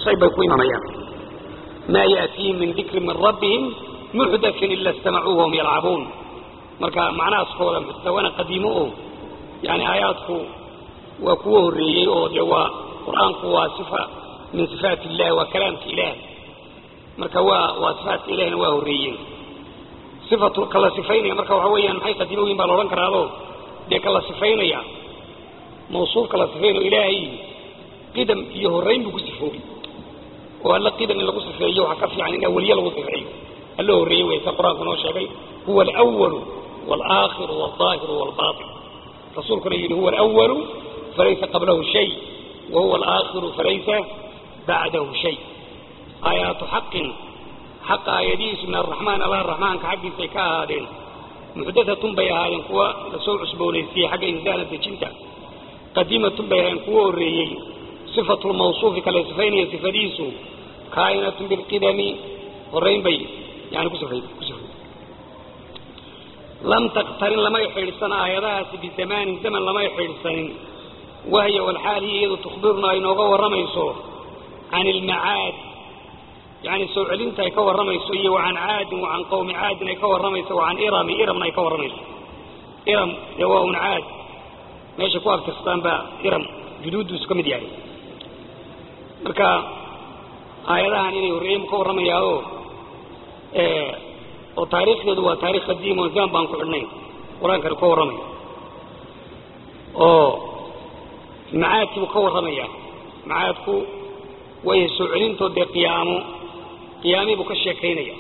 shay bay ku imanayaan maa yaatiihim min dikri min rabbihim muxdathin ila istamacuuhu wahum yalcabuun marka macnahaaskooda muxtawana qadiimo oo yani aayaadku waa kuwa horreeyey oo dee waa qur-aanku waa sifa min sifaat illahi waa kalaamka ilaah marka waa waa sifaatka ilahina waa horreeyeen sifatu kala sifaynaya marka waxa weeyaan maxay qadiimo weyn baa la odhan karaado dee kala sifaynaya mawsuufka la sifaynayo ilaahay qidam iyo horrayn buu ku sifoobay oo alla qidam in lagu sifeeyo waxaa ka fiican in awaliye lagu sifeeyo alla horreeye wey sa qur-aanku noo sheegay huwa alwalu walaakhiru walظaahiru walbaaطin rasuulkuna yidhi huwa alwalu falaysa qablahu shay wa huwa alaakhiru falaysa bacdahu shay aayaatu xaqin xaqa aayadihiisu min araxmaan allah raxmaanka xaggiisay ka ahaadeen muxdathatun bay ahaayeen kuwa lasoo cusboonaysiiyey xagga insaana dejinta qadiimatun bay ahaayeen kuwa horreeyey sifatu lmawsuufi kale sifaynaya sifadiisu kaa'inatun bilqidami horrayn bay yani ku sifay ku sifay lam taktarin lamay xidhsan aayadahaasi bizamaanin zaman lamay xidhsanin wahya walxaal hiya iyadu tukhbiruna ay nooga warramayso can ilmacaad yani soo celinta ay ka warramayso iyo wacan caadin wacan qawmi caadin ay ka warramayso wacan irami iramna ay ka warramayso iram dee waa un caad meeshay ku abtirstaan baa iram juduudduusu ka mid yahay marka aayadahan inay horreeyeen ka warramayaao oo taariikhdeedu waa taarikh qadiim oo zaman baan ku xidhnayn qur-aankani ka warramaya oo macaadkiibuu ka warramaya macaadku way soo celintood dee qiyaamo qiyaamii buu ka sheekaynaya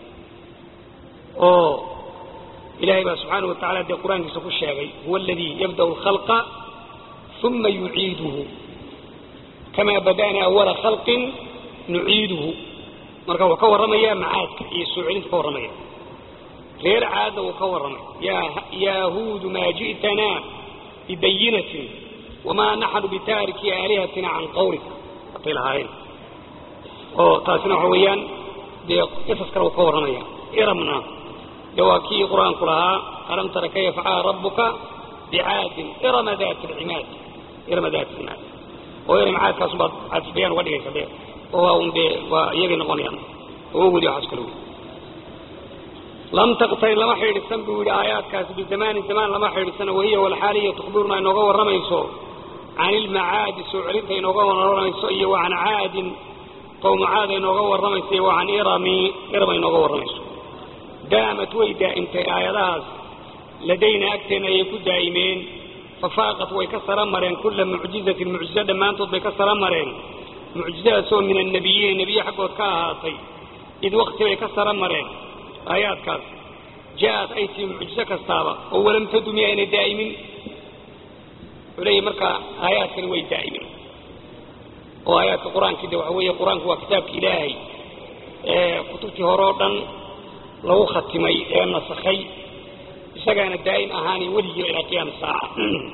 oo ilaahay baa subxaanahu wa tacala dee qur-aankiisa ku sheegay huwa aladii yabda'u alkhalqa uma yuciiduhu kamaa bada'na awala khalqin nuciiduhu marka wuu ka warramaya macaadka iyo soo celinta ka warramaya reer caadda wuu ka warramay yaa huudu maa ji'tanaa bibayinatin wamaa naxnu bitaariki aalihatina can qawlika watay lahaayeen oo taasina waxa weeyaan dee qisas kale wuu ka warramaya iramna dee waa kii qur-aanku lahaa alam tara kayfa facala rabbuka bicaadin irama daati alcimaad irama daati alcimaad oo iram caadkaasun baad caadisbayaan uga dhigaysa dee oo waa un dee waa iyagay noqonayaan oo weli waxaas kale wey lam taqtarin lama xidhiidhsan buu yidhi aayaadkaasi bizamaanin zamaan lama xidhiidhsana wahiya walxaaliya tukhbiruna inooga warramayso can ilmacaadi soo celinta inooga warramayso iyo wa can caadin qowmu caad inooga warramayso iyo wa can irami irama inooga warramayso daamat way daa'imtay aayadahaas ladayna agteenna ayay ku daa'imeen fafaaqat way ka sara mareen kulla mucjizatin mucjizo dhammaantood bay ka sara mareen mucjizadaasoo min annabiyiin nebiye xaggood ka ahaatay id wakti bay ka sara mareen aayaadkaas ja'at ay tii mucjizo kastaaba oo walam tadumi aynay daa'imin wuxuu leeyahy marka aayaadkani way daa'imin oo aayaadka qur-aankii de waxa weeye qur-aanku waa kitaabka ilaahay ee kutubtii hore oo dhan lagu khatimay ee nasakhay isagaana daa'im ahaanay weligii ilaa qiyaam saaca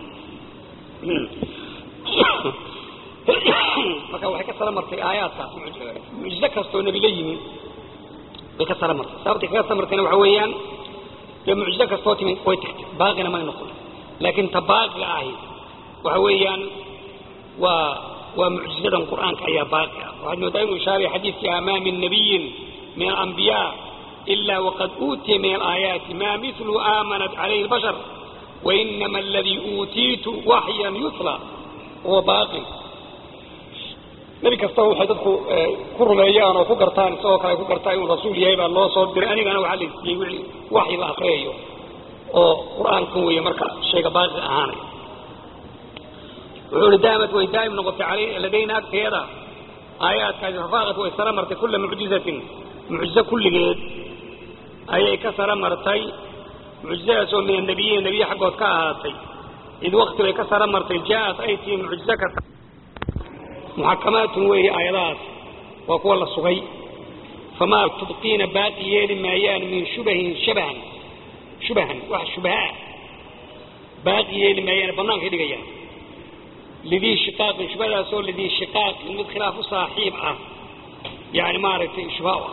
marka waxay ka sara martay aayaadkaas mucjizo kastoo nebi la yimi way ka sara martay sababtay kaga sara martayna waxa weeyaan dee mucjizo kastoo timi way tagtay baaqina may noqon laakiin ta baaqiga ahi waxa weeyaan waa waa mucjizadan qur'aanka ayaa baaqi ah waxaad moodaa inuu ishaaray xadiidkii amaa min nabiyin min alambiyaa ila waqad uutiya min alaayaati maa milu aamanat calayhi albashar wainama aladii uutiitu waxyan yutla huwa baaqin nebi kastaba waxay dadku ku rumeeyaan oo ku gartaan isagoo kale ku gartaan inuu rasuul yahay baa loo soo diray anigana waxaa la siiyey wixii waxyi la akriyayo oo qur'aankan weeye marka shayga baaqi ahaanay wuxuu ihi daamat way daa'im noqotay alay ladayna agteeda aayaadkaasi fafaaqat way sara martay kulla mucjizatin mucjizo kulligeed ayay ka sara martay mucjizadaasoo min annabiyiin nebiye xaggood ka ahaatay id wakti bay ka sara martay ja'at ay tii mucjizo kasta muxakamaatun weeye aayadahaas waa kuwa la sugay famaa tubqiina baaqi yeeli maayaan min shubahin shabahan shubahan wax shubahaa baaqi yeeli maayaan bannaankay dhigayaan lidii shiqaaqin shubhadaasoo lidii shiqaaqin mid khilaaf u saaxiib ah yani maaragtay shubha u ah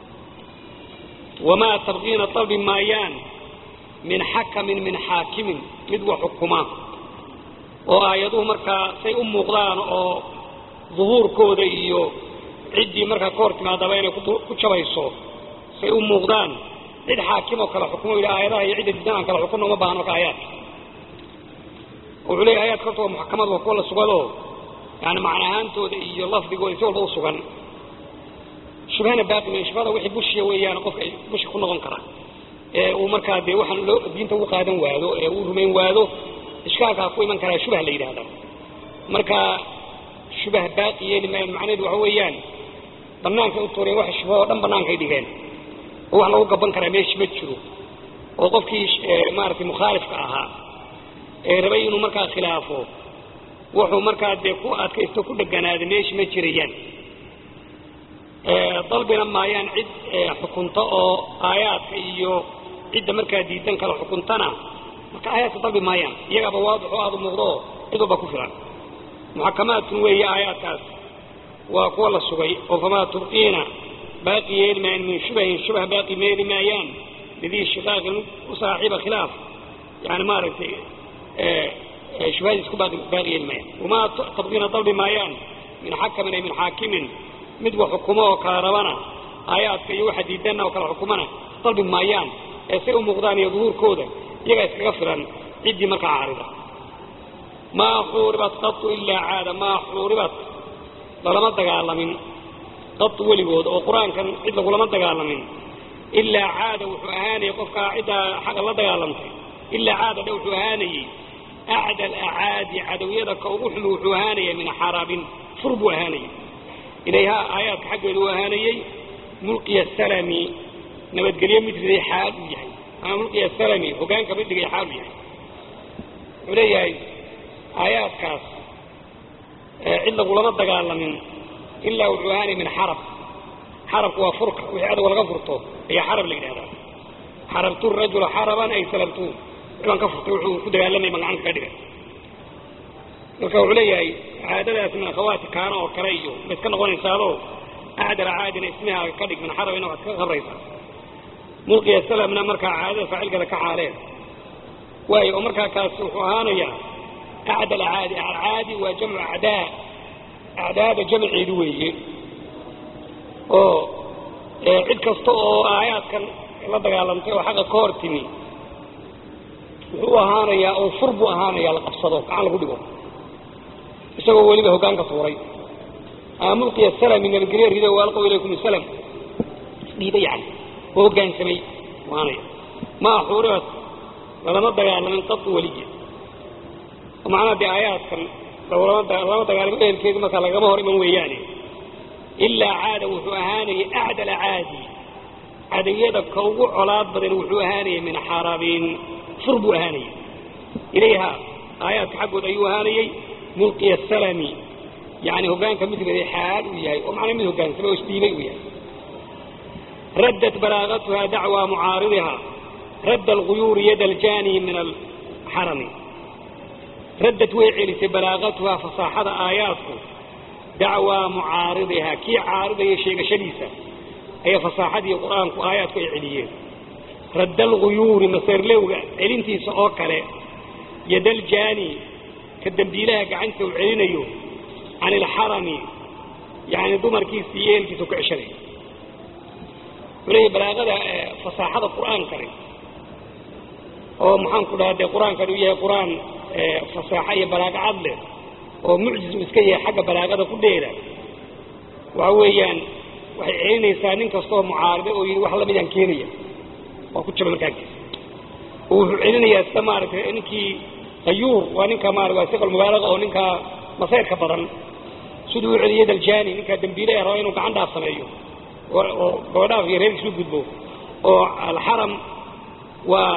wamaa tabqiina dalbi maayaan min xakamin min xaakimin mid wax xukuma oo aayaduhu markaa say u muuqdaan oo duhuurkooda iyo ciddii markaa ka hor timaadaba inay ku jabayso say u muuqdaan cid xaakim oo kale xukumo yidhi aayadaha iyo cidda diidan aan kala xukunno uma baahan marka aayaadka wuxuu leeyahy ayaadka horta waa muxakamad waa kuwa la sugado yani macna ahaantooda iyo lafdigooda si walba u sugan shubhana baaqi ma shubhada wixii bushiya weeyaan qofka bushi ku noqon kara ee uu markaa dee waxaan loo diinta u qaadan waado ee uu rumayn waado ishkaalkaa ku iman karaa shubah la yidhahda marka shubah baaqi yeeli maayo macnaheedu waxa weeyaan banaanka u tuureen waxa shubha oo dhan banaankay dhigeen oo wax lagu gaban karaa meeshi ma jiro oo qofkii maaragtay mukhaalifka ahaa ee rabay inuu markaa khilaafo wuxuu markaa dee ku adkaysto ku dheganaada meeshi ma jirayaan dalbina maayaan cid xukunto oo aayaadka iyo cidda markaa diidan kala xukuntana marka aayaadka dalbi maayaan iyagaaba waadix oo aada muuqdo oo cid walba ku filan muxakamaadkun weeye aayaadkaas waa kuwa la sugay oo famaa tubqiina baaqi yeeli maayaan min shubahin shubah baaqi meeli maayaan lidii shiqaaqin u saaxiiba khilaaf yani maaragtay shubahadiis ku baaqi yeeli maayaan wamaa tabqiina dalbi maayaan min xakamin ay min xaakimin mid wax xukumo oo kala rabana aayaadka iyo waxa diidanna oo kala xukumana dalbi maayaan ee say u muuqdaan iyo duhuurkooda iyagaa iskaga filan ciddii markaa caarida maa xuuribat qatu ilaa caada maa xuuribat lalama dagaalamin qatu weligood oo qur-aankan cid lagulama dagaalamin ilaa caada wuxuu ahaanayay qofkaa ciddaa xaqa la dagaalamtay ilaa caada dhe wuxuu ahaanayey acda alacaadi cadowyada ka ugu xumi wuxuu ahaanayay min xarabin fur buu ahaanayay ilayhaa aayaadka xaggeedu u ahaanayey mulqiya salami nabadgelyo mid riday xaal uu yahay ama mulqiya salami hogaanka mid dhigay xaal uu yahay wuxuu leeyahay aayaadkaas cid lagulama dagaalamin ilaa wuxuu ahaanayay min xarab xarabku waa furka wixii adowga laga furto ayaa xarab la yidhahdaa xarabtu rajula xaraban ay salabtu wixbaan ka furtay wuxuu ku dagaalamay baan gacanta ka dhigay marka wuxuu leeyahay caadadaas min akhawaati kaana oo kale iyo ma iska noqonaysaadoo acdala caadina ismihaaga ka dhig min xarabina waxaad ka qabraysaa mulqiya salamna markaa caadada faacilkada ka xaaleen waayo oo markaa kaas wuxuu ahaanayaa acdal caadi alcaadi waa jamcu acdaa acdaada jamceedu weeye oo cid kasta oo aayaadkan la dagaalamtay oo xaqa ka hor timi wuxuu ahaanayaa oo fur buu ahaanayaa la qabsado gacan lagu dhigo isagoo weliba hogaanka tuuray ama mulqiya salami nabadgelyo rido waalqow ilaykum salam isdhiiba yani oo hogaansamay ahaanaya maa xuuribat lalama dagaalamin qadu weliya oo macnaha dee aayaadkan lama dagaalamo ehelkeedu markaa lagama hor iman weeyaane ilaa caada wuxuu ahaanayay acdala caadi cadawiyada ka ugu colaad badan wuxuu ahaanayay min xarabin fur buu ahaanayay ilayha aayaadka xaggood ayuu ahaanayay mulqiya salami yani hogaanka mid riday xaal uu yahay oo macnaa mid hogaansamay oo isdhiibay uu yahay raddat balaagatuha dacwa mucaaridiha radda alguyuuri yada aljani min alxarami raddad way celisay balaagatuha fasaaxada aayaadku dacwaa mucaaridiha kii caaridaya sheegashadiisa ayaa fasaaxadii qur-aanku aayaadku ay celiyeen radda alguyuuri maseerlowga celintiisa oo kale yadaljani ka dembiilaha gacanta uu celinayo can ilxarami yani dumarkiisa iyo ehelkiisa ku ceshanay wuxuu leeyahy balaagada fasaaxada qur-aankani oo maxaanku dhaha dee qur-aankan uu yahay qur-aan fasaaxo iyo balaago cad leh oo mucjiz uu iska yahay xagga balaagada ku dheeda waxa weeyaan waxay celinaysaa nin kastaoo mucaaride oo yidhi wax lamidaan keenaya waa ku jaba markaagtiisa oo wuxuu celinayaa sida maaragtay ninkii qayuur waa ninka maara waa siqal mubaalaga oo ninkaa masayrka badan siduu u celiyay daljani ninkaa dembiile ee raba inuu gacan dhaaf sameeyo oo gabadhaaf iyo reerkiisu gudbo oo alxaram waa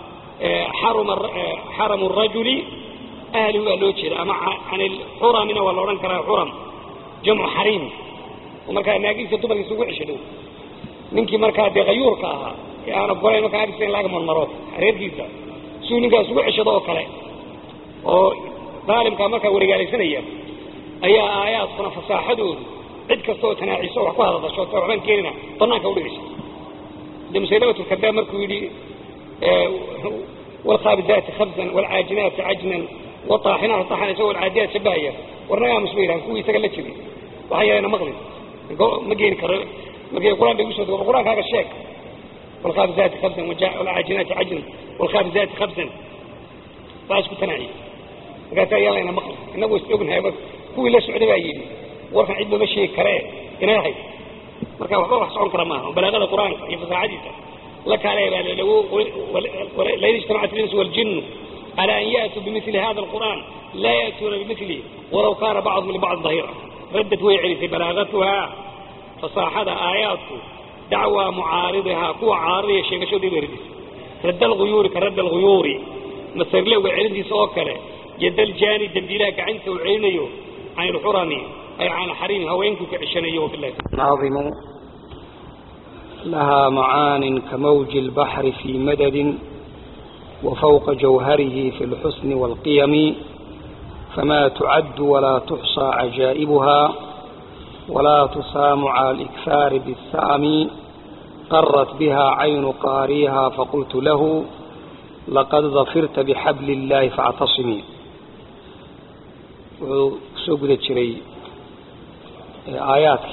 xaramu rajuli ahli waa loo jeeda ama can ilxuramina waa la odhan karaa xuram jamcu xariim oo markaa naagiisa dumarkiisa ugu ceshado ninkii markaa dee qayuurka ahaa ee aan ogolayn markaa agtiisa in laga marmaro reerkiisa siduu ninkaas ugu ceshado oo kale oo daalimkaa markaa waregaalaysanaya ayaa aayaadkuna fasaaxadoodu cid kasta oo tanaaciso wax ku hadadasho ta waxbaan keenina banaanka udhigaysa de musaylamatulkadaab markuu yidhi wlkhaabizaati khabsan wlcaajinaati cajnan waaaxinaati taxan isagoo alcaadiyaad shabahaya warnagaa musba yidhahan kuwii isaga la jiray waxaa yeelana maqlin ma geeni karo markay qur-aan bay ugu soo dego qur-aankaaga sheeg walkhaabizaati khabsan walcaajinaati cajnan walkhaabizaati khabsan waa isku tanaaciye markaasa ayaa layna maqli innagu is ognahay kuwii la socday baa yidhi warkan cid looma sheegi karee inay ahayd marka waxba wax socon kara maaha balaagada qur-aanka iyo fasaaxadiisa la kaale baa lain ijtamacat linsu waljinnu على أن يأتوا بمثل هذا القرآن لا يأتون بمثله ولو كان بعضهم لبعض ظهيرا ردت ويعرف بلاغتها فصاحد آياته دعوى معارضها قوة عارضية شيء شو دي بردس رد الغيور كرد الغيور مثل له وعلمتي سوكره يد الجاني دنبيلاك عنك وعينيه عن الحرمي أي عن حريم هوينك كعشانيه بالله ناظم لها معان كموج البحر في مدد وفوق جوهره في الحسن والقيم فما تعد ولا تحصى عجائبها ولا تصام على الإكثار بالسام قرت بها عين قاريها فقلت له لقد ظفرت بحبل الله فاعتصمي سوق ذا آياتك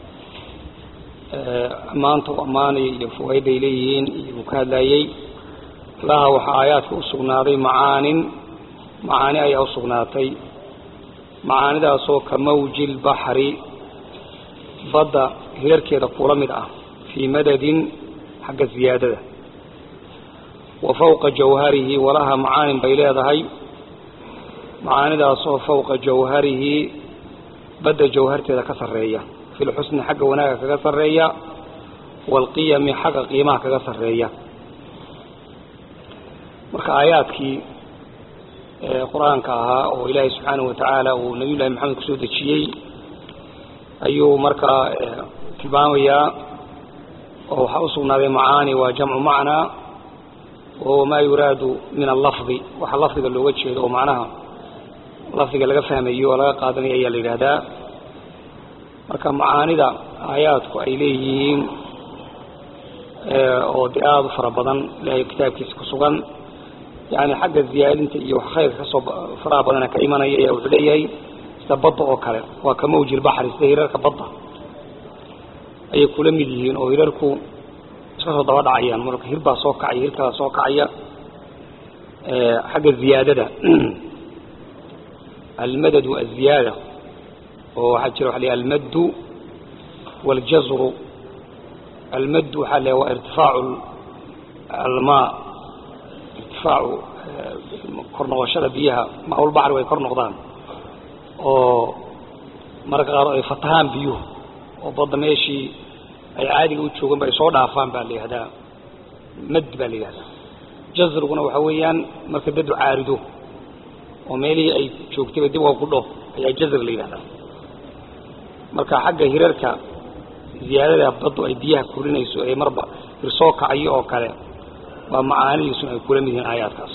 أمانته أماني يفوهد إليهين يبكاد لايي laha waxaa aayaadka u sugnaaday macaanin macaani ayaa u sugnaatay macaanidaasoo ka mawji lbaxri badda hirarkeeda kula mid ah fii madadin xagga ziyaadada wa fawqa jawharihi walaha macaanin bay leedahay macaanidaasoo fawqa jawharihi badda jawharteeda ka sarreeya fi lxusni xagga wanaaga kaga sarreeya waalqiyami xagga qiimaha kaga sarreeya marka aayaadkii qur-aanka ahaa oo ilaahay subxaanahu watacaala uu nabiy llahi maxamed kusoo dejiyey ayuu markaa tilmaamayaa oo waxaa u sugnaaday macaani waa jamcu macnaa wahuwa maa yuraadu min allafdi waxa lafdiga looga jeedo oo macnaha lafdiga laga fahmayo oo laga qaadanayo ayaa la yidhaahdaa marka macaanida aayaadku ay leeyihiin oo de aada u fara badan ilahay kitaabkiisa ku sugan yani xagga ziyaadinta iyo wax khayrka kasoo faraha badana ka imanaya ayaa wuxuu leeyahay sida badda oo kale waa ka mawji lbaxri sida hirarka badda ayay kula mid yihiin oo hirarku iska soo daba dhacayaan marka hir baa soo kacaya hir kalaa soo kacaya xagga ziyaadada almadad wa aziyaada oo waxaa jira waxa la almaddu waاljazru almaddu waxaa la waa irtifaacu almaa irtifaacu kor noqoshada biyaha maaulbaxri way kor noqdaan oo mararka qaar ay fatahaan biyuhu oo badda meeshii ay caadiga u joogan ba ay soo dhaafaan baa la yihahdaa mad baa la yihahdaa jazriguna waxa weeyaan marka dadu caarido oo meelihii ay joogtayba dib uga gudho ayaa jazr la yihahdaa marka xagga hirarka ziyaadada baddu ay biyaha kurinayso ee marba hir soo kacayo oo kale waa macaanidiisuna ay kula mid yihiin aayaadkaas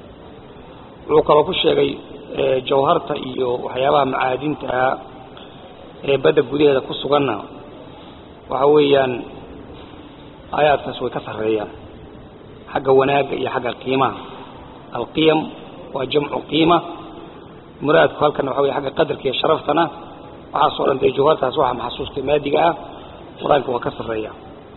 wuxuu kaloo ku sheegay jawharta iyo waxyaabaha macaadintaa ee badda gudaheeda ku suganna waxa weeyaan aayaadkaas way ka sarreeyaan xagga wanaagga iyo xagga qiimaha alqiyam waa jamcu qiima muraadku halkana waxa wey xagga qadarka iyo sharaftana waxaasoo dhan dee jawhartaas waxa maxasuusta maadiga ah qur-aanka waa ka sarreeya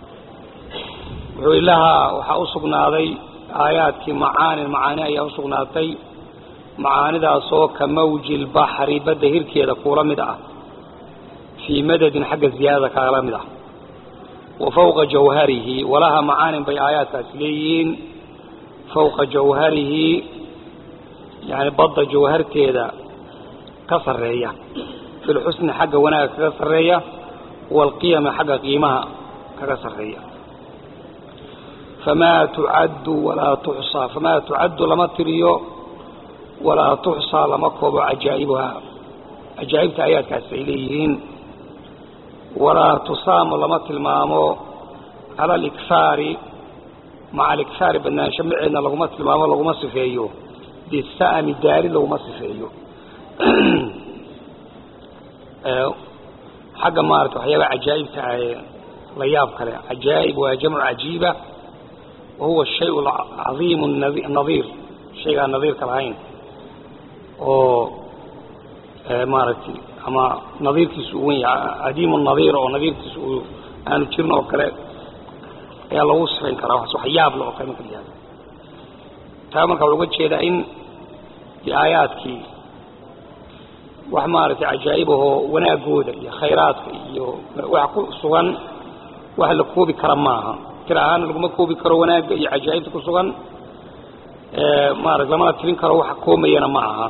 wuxuu ilahaa waxaa u sugnaaday aayaadkii macaanin macaani ayaa u sugnaatay macaanidaasoo ka mawji lbaxri badda hirkeeda kuula mid ah fii madadin xagga ziyaadada kaala mid ah wa fawqa jawharihi walaha macaanin bay aayaadkaasi leeyihiin fawqa jawharihi yani badda jawharteeda ka sarreeya fi lxusni xagga wanaaga kaga sarreeya waalqiyami xagga qiimaha kaga sarreeya famaa tucaddu walaa tuxsaa famaa tucaddu lama tiriyo walaa tuxsaa lama koobo cajaa'ibuhaa cajaa'ibta aayaadkaasi ay leeyihiin walaa tusaamu lama tilmaamo cala alikhaari maca alikhaari badnaansho maceedna laguma tilmaamo laguma sifeeyo bisa'mi daari laguma sifeeyo xagga maarata waxyaaba cajaa'ibta ah ee la yaab kale cajaa'ib waa jamcu cajiiba wa huwa shay alcadiimu nadiir shaygaan nadiirka lahayn oo maaragtay ama nadiirkiisu uu wen yahay adiimu nadiir oo nadiirkiisu uu aanu jirin oo kale ayaa lagu sifayn karaa wax wax yaab le oo kale marka la yihahdo taa marka waxaa uga jeedaa in aayaadkii wax maaragtay cajaa'ibahoo wanaagooda iyo khayraadka iyo wax ku sugan wax la koobi kara maaha tir ahaana laguma koobi karo wanaagga iyo cajaa'ibta ku sugan maarata lamana tirin karo waxa koomayana ma aha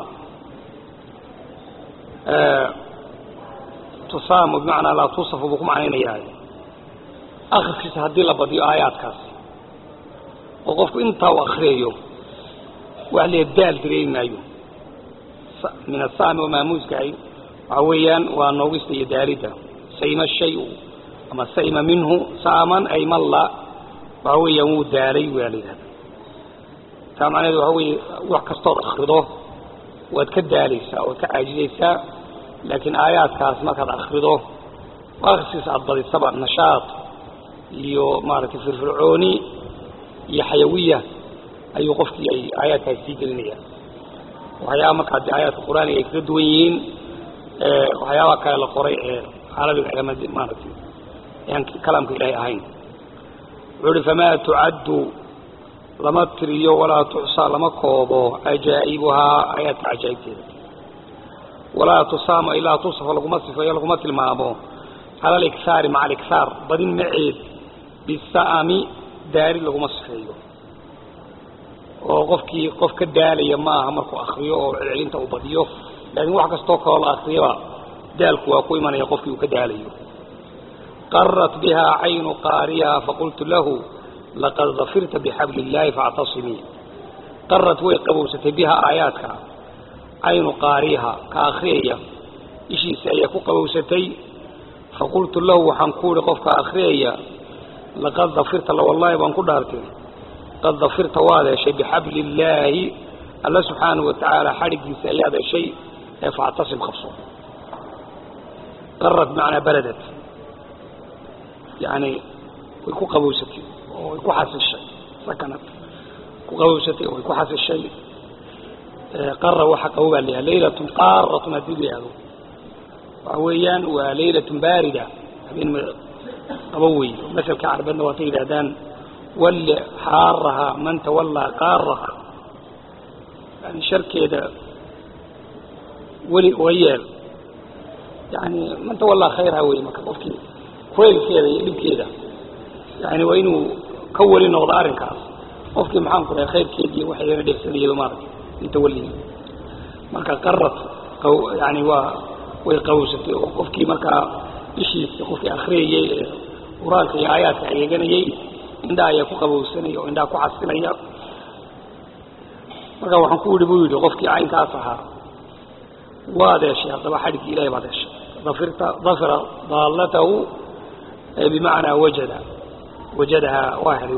tusaamo bimacnaa laa tusafu buu ku macnaynayaa akriskiisa haddii la badiyo aayaadkaas oo qofku intaa u akriyayo wax lee daal dareemi maayo min asaami oo maamuuskahay waxa weeyaan waa noogista iyo daalidda sayma shayu ama sayma minhu saaman ay malla waxa weeyaan wuu daalay waa la yidhahda taa macnaheedu waxa weeye wax kastood akrido waad ka daalaysaa waad ka caajizaysaa laakiin aayaadkaas markaad akrido akhriskiisa aada badisaba nashaad iyo maaragtay firfircooni iyo xayawiya ayuu qofkii ay aayaadkaas sii gelinayaan waxyaaba markaa de aayaadka qur-aaniga ay kaga duwan yihiin waxyaabaha kale la qoray ee carabiga ama maaragtay aan kalaamka ilaahay ahayn wuxuu uhi famaa tucaddu lama tiriyo walaa tuxsaa lama koobo cajaa'ibuhaa aayaadka cajaa'ibteeda walaa tusaama ilaa tusafa laguma sifeeyo laguma tilmaamo cala alikhaari maca alikhaar badin maceed bisa'ami daari laguma sifeeyo oo qofkii qof ka daalaya ma aha markuu akriyo oo celcelinta uu badiyo laakiin wax kastoo kaloo la akriyaba daalku waa ku imanaya qofkii uu ka daalayo qarat biha caynu qaariha faqultu lahu laqad dafirta bixabli illaahi faactasimii qarat way qabowsatay biha aayaadka caynu qaariha ka akriyaya ishiisa ayaa ku qabowsatay faqultu lahu waxaan ku ihi qofka akriyaya laqad dafirta la wallaahi baan ku dhaartay qad dafirta waad heshay bixabli illaahi alla subxaanahu watacaala xadhiggiisa ayaad heshay ee faactasim qabso qarat bimacnaa baladat yani way ku qabowsatay oo way ku xasishay sakanad ku qabowsatay oo way ku xasishay qara waxa qabo baa layahay laylatun qaaratun haddii la yihahdo waxa weeyaan waa laylatun baarida habeen qabo wey masalka carbeedna waatay yidhahdaan walli xaaraha man tawallaa qaaraha yani sharkeeda weli uga yeel yani man tawallaa khayrha wey marka qofkii kuleylkeeda iyo dhibkeeda yani waa inuu ka weli noqdo arrinkaas qofkii maxaan ku dhahay khayrkeedi iyo waxayna dheefsanayaba maaragtay intawallihi marka qarad yani waa way qawsatay oo qofkii markaa ishiisa qofkii akriyayey ee qur-aanka iyo aayaadka eeganayey indhaha ayaa ku qabowsanaya oo indhaha ku xasilaya marka waxaan ku yidhi buu yidhi qofkii caynkaas ahaa waad heshay haddaba xadhigii ilahay baad heshay dafirta dafira daallatahu bimacnaa wajada wajadahaa waa helay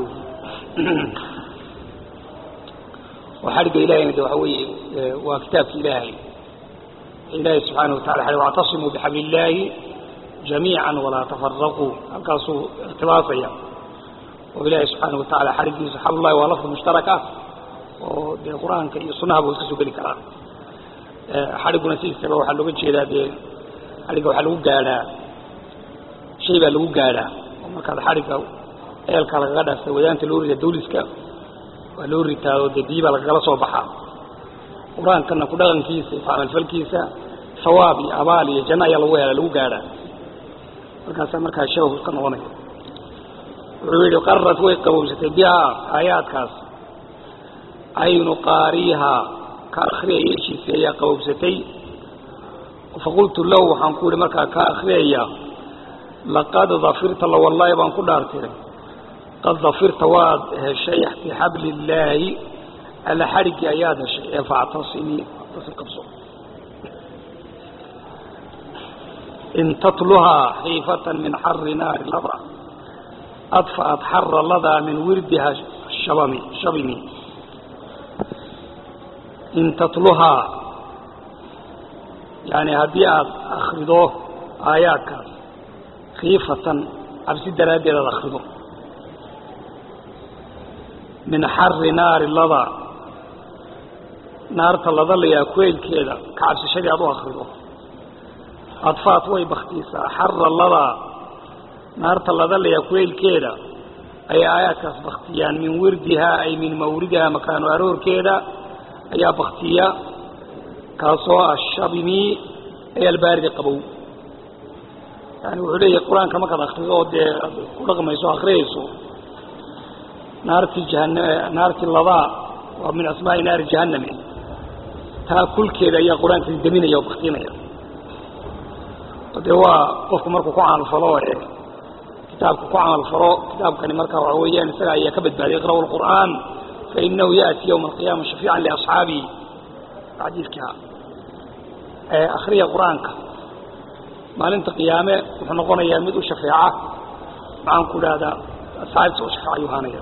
oo xadhigga ilahayna de waxa weeye waa kitaabki ilaahay ilaahay subxaana watacala xale wactasimuu bixabli illaahi jamiica walaa tafaraquu halkaasuu ikhtibaasaya oo ilaahay subxaana watacala xadhiggiisa xablullahi waa lafdi mushtarak ah oo dee qur-aanka iyo sunnaha buu iska soo geli karaa xadhigguna sidiisaba waxaa looga jeedaa dee xadhigga waxaa lagu gaadhaa shay baa lagu gaadhaa oo markaad xadhigga eelka lagaga dhaafta wadaanta loo rida dawliska waa loo ritaado dee biyi baa lagagala soo baxaa qur-aankana ku dhaqankiisa iyo camalfalkiisa hawaab iyo abaal iyo janno ayaa lagu hela lagu gaadhaa markaasaa markaa shabahu ka noqonaya wuxuu yidhi qarad way qabowsatay bihaa aayaadkaas caynu qaariihaa ka akriyaya ishiisa ayaa qabowsatay faqultu lahu waxaan ku yihi markaa ka akriyaya laqad dafirta la wallaahi baan ku dhaartay qad dafirta waad heshay bixabli illaahi alla xadhiggii ayaad heshay ee faactasimii tasim qabso in tatluhaa xiifatan min xari naari lada adfa'at xara ladaa min wirdiha shabami shabimi in tatluhaa yani haddii aada akrido aayaadkaas khiifatan cabsi daraaddeed aad akrido min xari naari lada naarta lada layaa kueylkeeda ka cabsishadii aad u akrido adfaat way baktiisaa xara ladaa naarta ladalaya kuleylkeeda ayay aayaadkaas baktiyaan min wirdihaa ay min mawridihaa makaanu aroorkeeda ayaa baktiya kaasoo ah shabimi ay albaaridi qabow yani wuxuu leeyahay qur-aanka markaad akrido oo dee aad ku dhaqmayso akriyayso naartii jahanam naartii ladaa waa min asmaai naari jahannami taa kulkeeda ayaa qur-aanka daminaya oo baktinaya dee waa qofku markuu ku camalfalo ee kitaabka ku camalfalo kitaabkani marka waxa weeyaan isaga ayaa ka badbaaday iqra'u lqur'aan fainahu yaأti ywma alqiyaama shafiican liasxaabihi xadiidkaa akriya qur-aanka maalinta qiyaame wuxuu noqonayaa mid u shafeeca maxaan ku idhahdaa asxaabta u shafeeca ayuu haanaya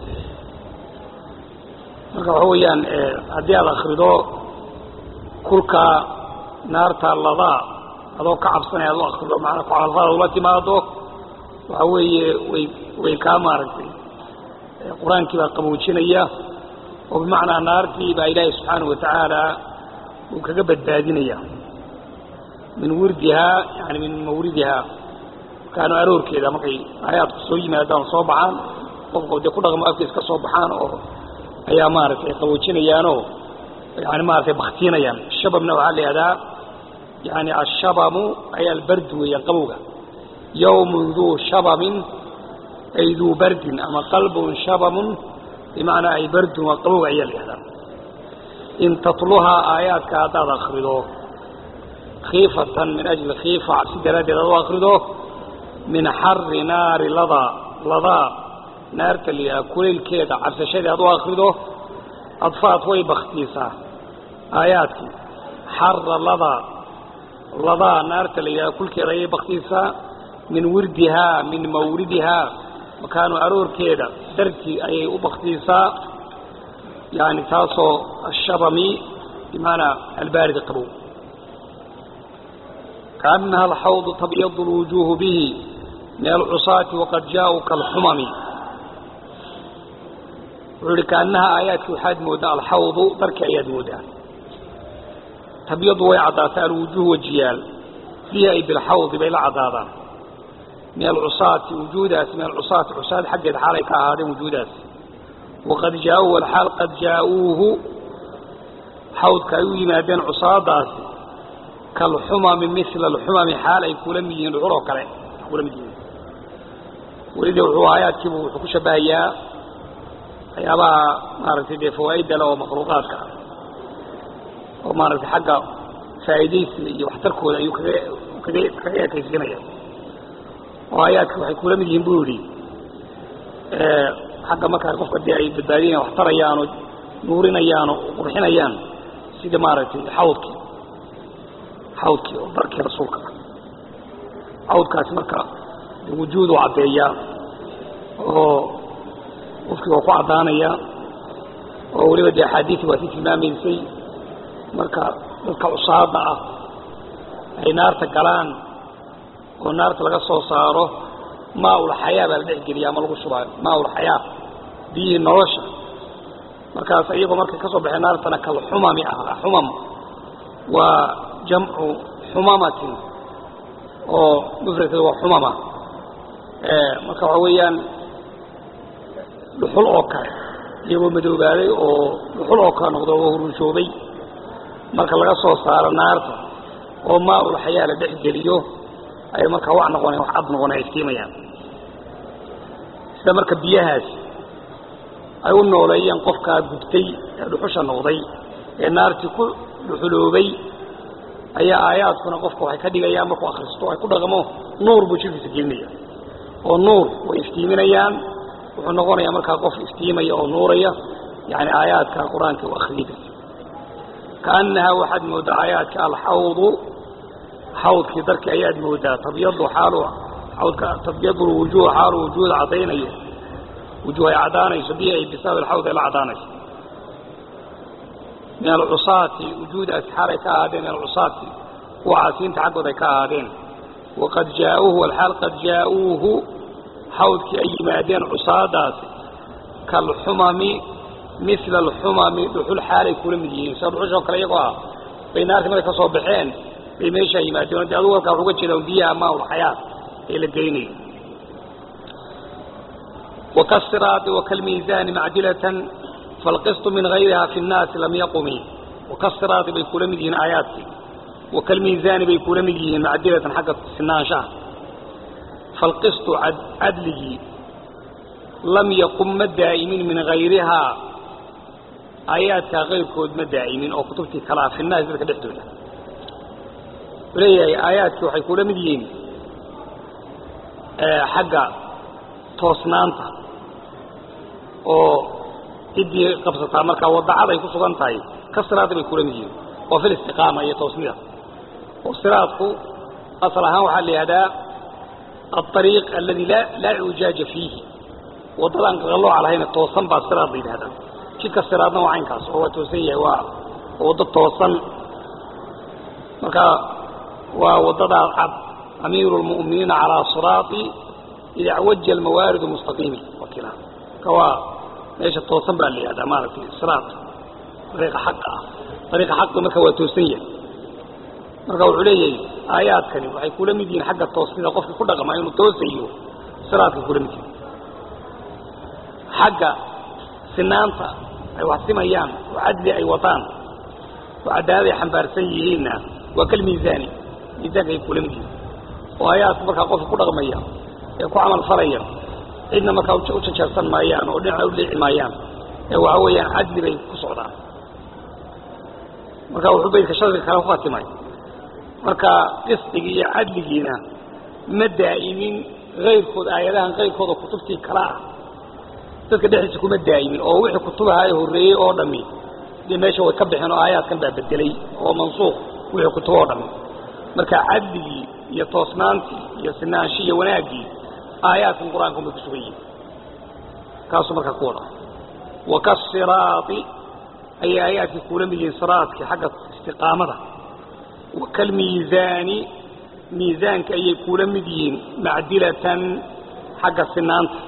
marka waxa weeyaan haddii aad akrido kulka naarta ladaa adoo ka cabsanaya ad u akrido maanaa ku camalfadaad ula timaado waxa weeye way way kaa maaragtay qur-aankii baa qaboojinaya oo bimacnaa naartii baa ilaahay subxaanahu watacaala uu kaga badbaadinaya min wirdihaa yani min mawridihaa makaanu aroorkeeda markay aayaadku soo yimaadaan oo soo baxaan qofka dee ku dhaqmo afkiis ka soo baxaan oo ayaa maaragtay qaboojinayaanoo yani maaragtay baktiinayaan shababna waxaa la yihahdaa yani ashabamu ay albardu weeyaan qabowga yawmun duu shabamin ay duu bardin ama qalbun shabamun bimacnaa ay bardun waa qabowga ayaa la yihahdaa in tatluhaa aayaadka haddaad akrido khiifatan min ajli khiifa cabsi daraaddeed aad u akrido min xari naari ladaa ladaa naarta la yidhaha kuleylkeeda cabsashadii aad u akrido adfaad way baktiisaa aayaadkii xara ladaa ladaa naarta la yidhaha kulkeeda ayay baktiisaa min wirdihaa min mawridihaa makaanu aroorkeeda dartii ayay u baktiisaa yani taasoo ashabami bimacanaa albaarida qabow kaanaha alxawdu tabyadu lwujuuhu bihi min alcusaati waqad jaauu kalxumami wuxuu ihi kaanaha aayaadkii waxaad mooddaa alxawdu darkii ayaad mooddaa tabyadu way caddaataa alwujuuh wajiyaal bihi ay bilxawdi bay la caddaadaan min alcusaati wujuudaasi min alcusaati cusaad xaggeed xaalay ka ahaadeen wujuudaasi waqad jaauu alxaal qad jaa-uuhu xawdka ay u yimaadeen cusaadaasi kalxumami mila alxumami xaal ay kula mid yihiin dhuxul oo kale kula mid yihiin welida wuxuu aayaadkiibu wuxuu ku shabahayaa waxyaabaha maaragtay dee fawaa'idda le oo makhluuqaadka ah oo maaragtay xagga faa'iidaysiga iyo waxtarkooda ayuu kaga kaga kaga ekaysiinaya oo aayaadka waxay kula mid yihiin buu yidhi xagga markaa qofka dee ay badbaadinayan wax tarayaan oo nuurinayaan oo qurxinayaan sida maaragtay xawdkii xawdkii oo darkii rasuulka ah xawdkaasi marka wujuudu caddeeyaa oo qofkii waa ku caddaanaya oo weliba dee axaadiisi waa si tilmaamaysay marka dadka cusaada ah ay naarta galaan oo naarta laga soo saaro maa-ulxayaa baa la dhex geliya ama lagu shubaayo maa-ulxayaa biyihii nolosha markaas iyagoo markay ka soo baxeen naartana kalxumami ah xumam waa jamcu xumamatin oo mufradkeeda waa xumama marka waxa weeyaan dhuxul oo kale iyagoo madoobaaday oo dhuxul oo kale noqdo oo hurunshoobay marka laga soo saaro naarta oo maa-ulxayaa la dhex geliyo ay markaa wax noqoneen wax cad noqon ay istiimayaan sida marka biyahaasi ay u nooleeyeen qofkaa gubtay ee dhuxusha noqday ee naartii ku dhuxuloobay ayaa aayaadkuna qofka waxay ka dhigayaan markuu akhristo ay ku dhaqmo nuur buu jirkiisa gelinaya oo nuur way iftiiminayaan wuxuu noqonayaa markaa qof iftiimaya oo nuuraya yani aayaadka qur-aanka u akhriyay kaanahaa waxaad mooddaa aayaadka alxawdu xawdkii darkii ayaad moodaa tabyadu xaalu xawdka tabyadu lwujuuh xaalu wujuuda caddaynayo wujuuh ay caddaanayso bihi ay bisababi alxawd ay la caddaanayso min alcusaati wujuudaasi xaal ay ka ahaadeen min alcusaati kuwa caasiinta xaggood ay ka ahaadeen waqad jaa-uuhu alxaal qad jaa-uuhu xawdkii ay yimaadeen cusaadaasi kaalxumami mila alxumami dhuxul xaalay kula mid yihiin sida dhuxushoo kale iyagoo ah bay naartii markay ka soo baxeen bay meeshaa yimaadeen de adugu halkaa waxuga jeeda biyaha maaulxayaat ee la geynayo wakasiraati wakalmiisaani macdilatan falqistu min gayriha fi nnaasi lam yaqumi wakasiraati bay kula mid yihiin aayaadkii wakalmiisaani bay kula mid yihiin macdilatan xagga sinaanshaha falqistu cadligii lam yaqum ma daa'imin min hayrihaa aayaadkaa kayrkood ma daa'imin oo kutubtii kalaa fi nnaasi dadka dhexdooda wuxuu leeyahay aayaadkii waxay kula mid yihiin xagga toosnaanta oo ciddii qabsataa markaa wadacad ay ku sugan tahay ka siraada bay kula mid yihiin oo fil istiqaama iyo toosnida oo siraadku asal ahaan waxaa la yihahdaa aariiq aladi laa icujaaja fiihi waddadaan qaqallooca lahayna toosan baa siraad la yidhahdaa jidka siraadna waa caynkaas oo waa toosan yahay waa waddo toosan marka waa waddadaa cad amiiru lmu'miniina calaa siraati ida acwaja almawaaridu mustaqiimi wakila marka waa meesha toosan baa la yihahdaa maaragtay siraad ariiqa xaqa ah ariiqa xaqi marka waa toosan yahay marka wuxuu leeyahay aayaadkani waxay kula mid yihiin xagga toosnida qofka ku dhaqma inuu toosayo siraadkay kula mid yihiin xagga sinaanta ay wax simayaan oo cadli ay wataan oo cadaalad ay xambaarsan yihiinna waa kal miisaani miisaanka ay kula mid yihiin oo aayaadku markaa qofka ku dhaqmaya ee ku camal falaya cidna markaa u jajeersan maayaan oo dhinaca u dhiici maayaan ee waxa weeyaan cadli bay ku socdaan marka wuxuu baydka shardiga kale ku khatimay marka qisdigii iyo cadligiina ma daa'imin kayrkood aayadahan kayrkooda kutubtii kale ah dadka dhexdiisa kuma daa'imin oo wixii kutubahaa horreeyey oo dhammi dee meesha way ka baxeen oo aayaadkan baa bedelay oo mansuuq wixii kutuba oo dhammi marka cadligii iyo toosnaantii iyo sinaanshi iyo wanaaggii aayaadkan qur-aanka bay ku sugan yihin kaasuu markaa ku wada wakasiraati ayay aayaadkii kuula mid yihiin siraadkii xagga istiqaamada wakalmiisaani miisaanka ayay kuula mid yihiin macdilatan xagga sinaanta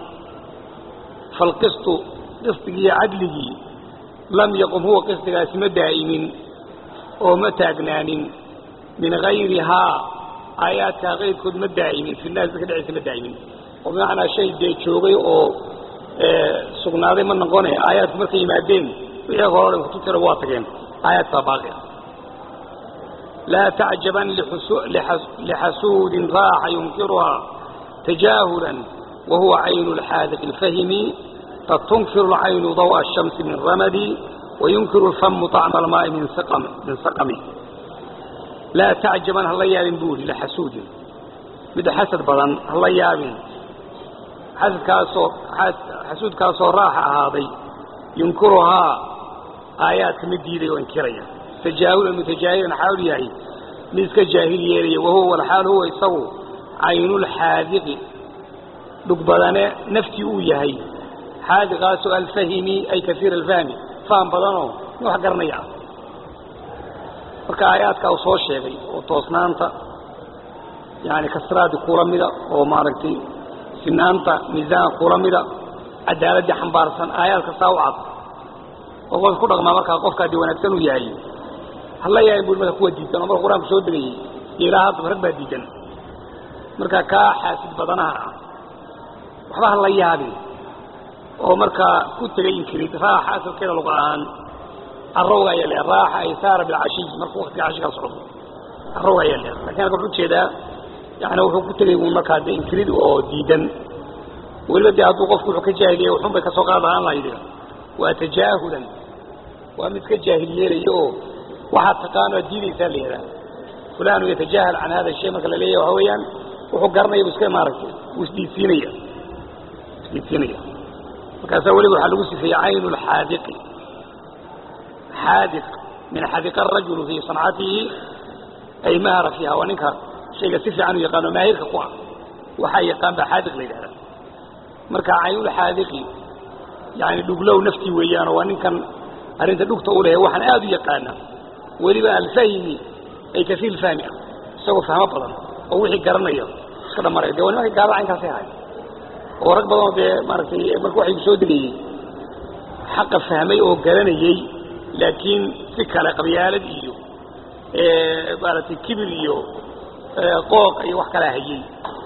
falqistu qisdigii iyo cadligii lam yaqum huwa qisdigaasi ma daa'imin oo ma taagnaanin min hayrihaa aayaadkaa kayrkood ma daa'imin fi naas dadka dhexdiisa ma daa'imin oo bimacnaa shay dee joogay oo sugnaaday ma noqone aayaadku markay yimaadeen wixii hore dhan kutubtira waa tageen aayaadkaa baaqi ah laa tacjaban lixasuudin raaxa yunkiruhaa tajaahulan wahuwa caynu lxaadiq alfahimi qad tunkiru lcaynu daw'a ashamsi min ramadi wayunkiru lfamu طacma almaa'i min saqami laa tacjaban hala yaabin buuli lixasuudin mid xasad badan hala yaabin xasadkaasoo xasuudkaasoo raaxa ahaaday yunkiruhaa aayaadka mid diiday oo inkiraya tajaahulan mutajaahilan xaalu yahay mid iska jaahil yeelaya wahuwa walxaal huwa isagu caynulxaadiqi dhugbadane naftii uu yahay xaadiqaasoo alfahimi ay kaiir alfahmi faham badanoo wax garanaya ah marka aayaadkaa uu soo sheegay oo toosnaanta yani kasraadi kula mida oo maaragtay sinaanta miisaanka kula mida cadaaladdii xambaarsan aayaad kastaa u cad oo qofka ku dhaqmaa markaa qofkaa dee wanaagsan uu yahay hala yaabin bui marka kuwa diidan oo marka qur-aanku soo degayey iyo ilaa haddaba rag baa diidan marka kaa xaasid badanaha ah waxba hala yaabin oo markaa ku tegay inkirid raaxa asalkeeda luqa ahaan carowga ayaa leeha raaxa ay saara bilcashiy markuu waktiga cashigaa socdo carowga ayaa leeha lakin halka wuxuu jeedaa yani wuxuu ku tegay uun markaa dee inkirid oo diidan weliba dee hadduu qofku wuxuu ka jaahiliya waxun bay kasoo qaad ahaan lahayde waa tajaahulan waa mid ka jaahil yeelaya oo waxaad taqaano aad diidaysaa la yidhaha fulanu yatajaahal can hada shay marka la leeyahy waxa weeyaan wuxuu garanaya bu iska maaragtay wuu isdiidsiinaya isdiidsiinaya markaasaa weliba waxaa lagu sifeeyey caynu lxaadiqi xaadiq min xadiqa arajulu fii sancatihi ay mahara fiiha waa ninka shayga si fiican u yaqaano maahirka ku ah waxaa yaqaan baa xaadiq la yidhahda marka caynulxaadiqi yani dhuglow naftii weeyaanoo waa ninkan arrinta dhugta u lehe waxaan aada u yaqaana weliba alfahimi ay kaiir fahmi ah isagoo fahmo badan oo wixii garanaya iska dhamaraya de waa nimanka gaala caynkaasay ahay oo rag badanoo dee maaragtay marka waxay soo degayey xaqa fahmay oo garanayey laakiin si kale qabyaalad iyo maaragtay kibir iyo qooq iyo wax kalaa hayey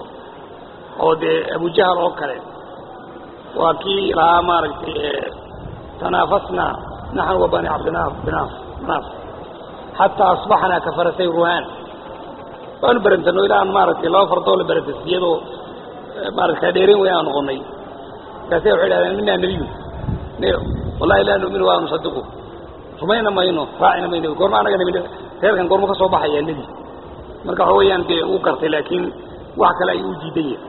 oo dee abujahal oo kale waa kii lahaa maaragtay tanaafasna naxnu wa bani cabdinaaf binaaf naaf xataa asbaxnaa ka farasay ruhaan waanu berantano ilaa maaragtay laba fardoo la berantay iyadoo maarata dheerin way aan noqonay markaase waxay dhahdeen minaa nebiyu wallahi laa nu'minu waa nusadiqu rumayna mayno raacina mayno goorma anaga nebi reerkan goorma ka soo baxaya nebi marka waxa weeyaan dee uu gartay laakiin wax kale ayuu u diidan yahay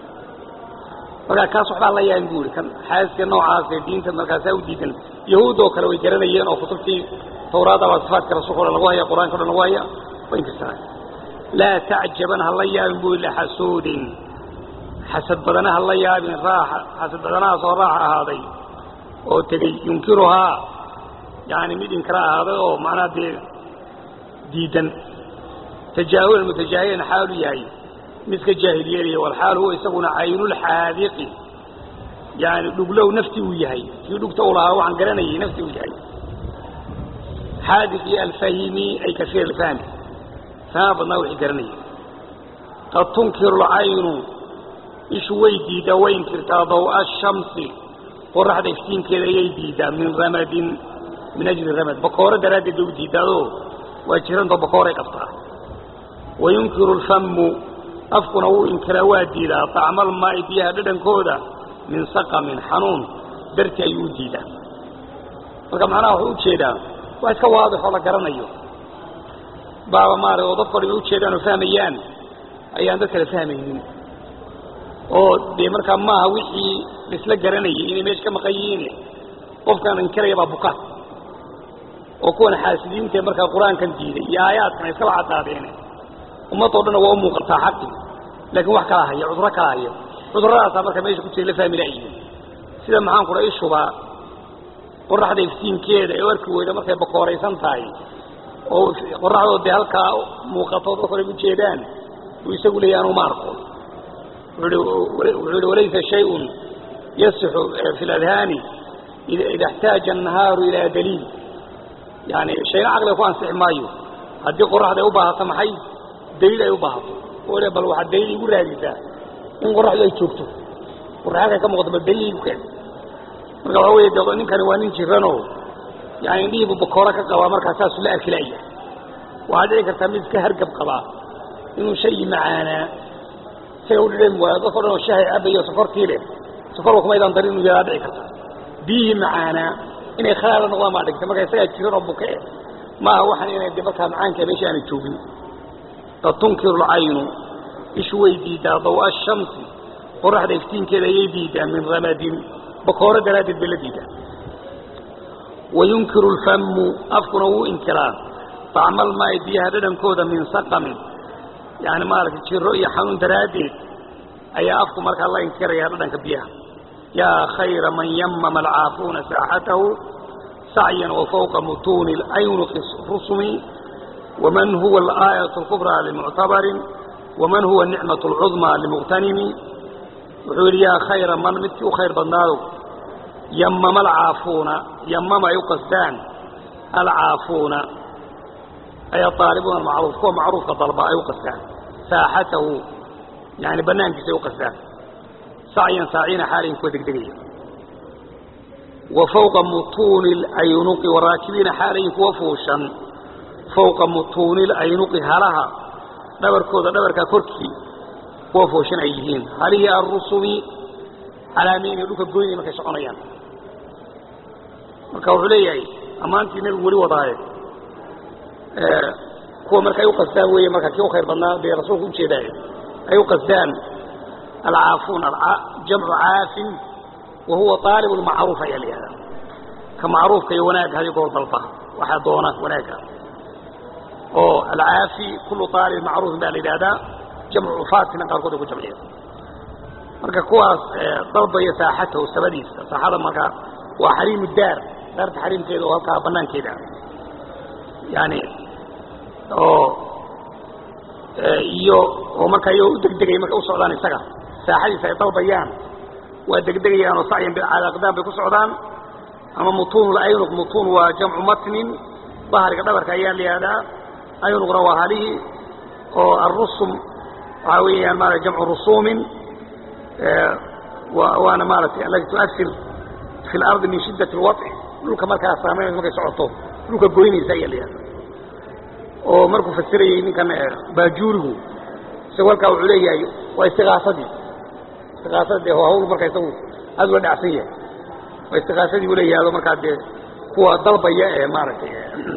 markaa kaas waxbaa la yaabin bu ihi kan xaaska noocaas ee diinta markaasaa u diidan yahuud oo kale way garanayeen oo kutubtii tawraada baa sifaadka rasuulka o dhan lagu haya qur-aanka o dhan lagu haya way inkirsanay laa tacjaban ha la yaabin bu lixasuudin xasad badana ha la yaabin raaxa xasad badanahaasoo raaxa ahaaday oo tegey yunkiruhaa yani mid inkira ahaaday oo macnaha dee diidan tajaahulan mutajaahilan xaalu yahay midka jaahiliyeelaya walxaal huwa isaguna caynulxaadiqi yani dhuglow nafti uu yahay kii dhugta u lahaa waxaan garanayay nafti uu yahay xaadiq iyo alfahimi ay kasiir alfahmi fahma badnaa wixii garanayay qad tunkiru lcaynu ishu way diidaa way inkirtaa daw'a ashamsi qoraxda iftiinkeeda ayay diidaa min ramadin min ajli ramad bakoore daraaddeed bay u diidaado waa jirantoo bakooray qabtaa wayunkiru lfamu afkuna wuu inkiraa waa diidaa طacmal maa'i biyaha dhadhankooda min saqamin xanuun darti ayuu u diidaa marka macnaha wuxuu ujeedaa waa iska waadixoo la garanayo baaba maara oo dadko dhan ujeedaan oo fahmayaan ayaan dad kale fahmaynin oo dee markaa maaha wixii laisla garanayay inay meesha ka maqan yihiin qofkaan inkiraya baa buka oo kuwan xaasidiintae markaa qur-aankan diiday iyo aayaadkan iskaba cadaadeene ummadoo dhanna waa u muuqataa xaqi laakiin wax kala haya cuduro kala haya cudurradaasaa marka meesha ku jira la fahmi la'yihin sida maxaan kudha ishuba qoraxda iftiinkeeda ee arki weyda markay bakooraysan tahay oo qoraxdoo dee halkaa muuqato dadko dhan ujeedaan uu isagu leeyahy anuu ma arko wuxuu ihi walaysa shayun yasixu fi ladhaani ida اxtaaja الnahaaru ilaa daliil yani shayna caqliga ku ansixi maayo haddii qoraxda ay u baahato maxay daliil ay u baahato oo le bal waxaad daliil igu raadisaa in qoraxdu ay joogto qorax halkay ka muuqato bal daliil igu keen marka waxa wey de ninkani waa nin jiranoo yani indhihiibu bakooro ka qabaa markaa saasuu la arki la'ya waxaa dhici kartaa mid iska hargab qabaa inuu shayi macaanaa isaga u dhidhami waayo dadko dhan oo shahay cabayo sokortii leh sokorba kumaydaan darin inuu yadaa dhici karta biyihii macaanaa inay khalaala noqdaan baa dhigta marka isagaa jiran oo buke eh maaha waxaan inay de markaa macaanka meesha aanay joogin qad tunkiru lcaynu ishu way diidaa daw'a ashamsi qoraxda iftiinkeeda ayay diidaa min ramadin bakooro daraaddeed bay la diidaa wayunkiru lfamu afkuna wuu inkiraa طacmal maa'i biyaha dhadhankooda min saqamin yani maaragtay jiro iyo xanuun daraaddeed ayaa afku markaa la inkiraya dhadhanka biyaha yaa khayra man yamama alcaafuuna saaxatahu sacyan wafawqa mutuuni اlaynuqi rusumi waman huwa alaayaة اlkubraa limuctabarin waman huwa nicmaة اlcudmaa limuqtanimi wuxuu yidhi yaa khayra man midkii u khayr badnaado yamama alcaafuuna yamama ay u qasdaan alcaafuuna ay aalibuuna macruuf kuwa macruufka dalba ay u qasdaan saaxatahu yani banaankiisa ay u qasdaan sacyan saacina xaalayin kuwa degdegaya wa fawqa mutuuni اlaynuqi waraakibiina xaalayin kuwa fuushan fawqa mutuuni اlaynuqi halaha dhabarkooda dhabarkaa korkii kuwa fuushan ay yihiin halihii arusumi calaameyna dhulka goynaya markay soconayaan marka wuxuu leeyahay ammaantii nebigu weli wadaaye kuwa marka ay u qasdaan weeye marka kii u khayr badnaa dee rasuulku ujeedaayo ay u qasdaan alcaafuun jamcu caafin wa huwa aalib lmacruuf ayaa la yihahdaa ka macruufka iyo wanaagga hadi goor dalba waxaa doona wanaagga oo alcaafi kullu aalib macruufin baa la yidhahdaa jamcu cufaatina qaarkood ay ku jamciya marka kuwaas dalbaya saaxatahu sabadiisa saaxada marka waa xariimu daar daarta xariimkeeda oo halkaa banaankeeda yani oo iyo oo markaa iyagoo u degdegaya markay u socdaan isaga saaxadiisa ay dalbayaan waa degdegayaan oo sacyan cala aqdaam bay ku socdaan ama mutuun laynuq mutuun waa jamcu matnin bahriga dhabarka ayaa la yihahdaa aynuqna waa halihii oo arusum waxaa weeyaan maarata jamcu rusuumin waana maaratay alati tuasir fi lardi min shiddat alwaطci dhulka markaa saamaynaysa markay socoto dhulka goynaysa ayaa la yihahda oo markuu fasirayey ninkan baajuurigu isagu halkaa wuxuu leeyahay waa istiqaasadii istiqaasada dee hawl marka isagu aad ula dhacsan yahay waa istiqaasadii buu leeyahay markaa dee kuwa dalbaya ee maaragtay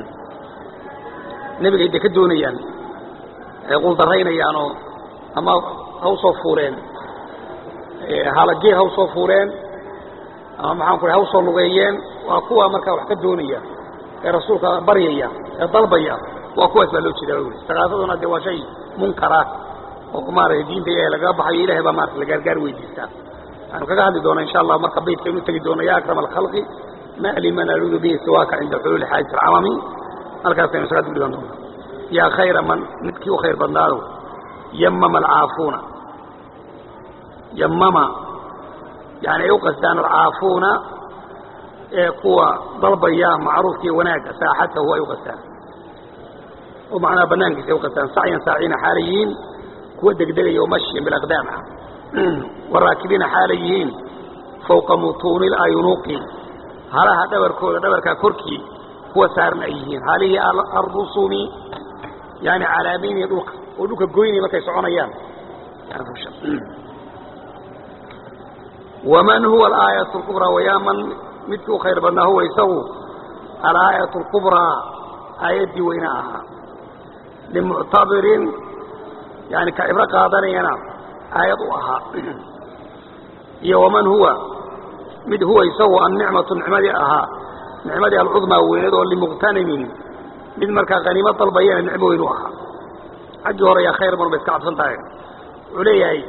nebiga ay de ka doonayaan ay quldaraynayaan ama ha usoo fuuleen halageel ha usoo fuuleen ama maxaan ku ha usoo lugeeyeen waa kuwa markaa wax ka doonaya ee rasuulka baryaya ee dalbaya waa kuwaas baa loo jeeda istiqaasaduna de waa shay munkara oo maaragtay diinta ilahay lagaga baxayo ilahay baa maarata la gaargaar weydiistaa waxaanu kaga hadli doonaa insha allah marka baydka inu tegi doono ya akrama alkhalqi ma liman aluudu bihi siwaaka cinda xuluuli xaajati alcamami halkaasaynu isaga dib dhigan doona yaa khayra man midkii u khayr badnaado yamama alcaafuuna yamama yani ay u qastaan alcaafuuna ee kuwa dalbaya macruufkii wanaagga saaxatahu ay u qastaan oo macnaha banaankiisa ay u qastaan sacyan saaciina xaalay yihiin kuwa degdegaya oo mashyan bilaqdaam ah waraakibiina xaalay yihiin fawqa mutuuni اlaynuqi halaha dhabarkooda dhabarkaa korkii kuwa saaran ay yihiin halihii arusumi yani calaamaynaya dhulka oo dhulka goynaya markay soconayaan waman huwa alaayaة اlkubraa wayaa man midkii u khayr badnaa huwa isagu alaayaة اlkubraa aayaddii weyna ahaa limuctabirin yani ka cibro qaadanayana aayad u ahaa iyo waman huwa mid huwa isagu annicmatu nicmadii ahaa nicmadii alcudmaa weyneed oo limuqtanimin mid markaa haniimo dalbayana nicmo weyn u ahaa xaggii hore yaa khayr badan bay iska cabsan tahay wuxuu leeyahay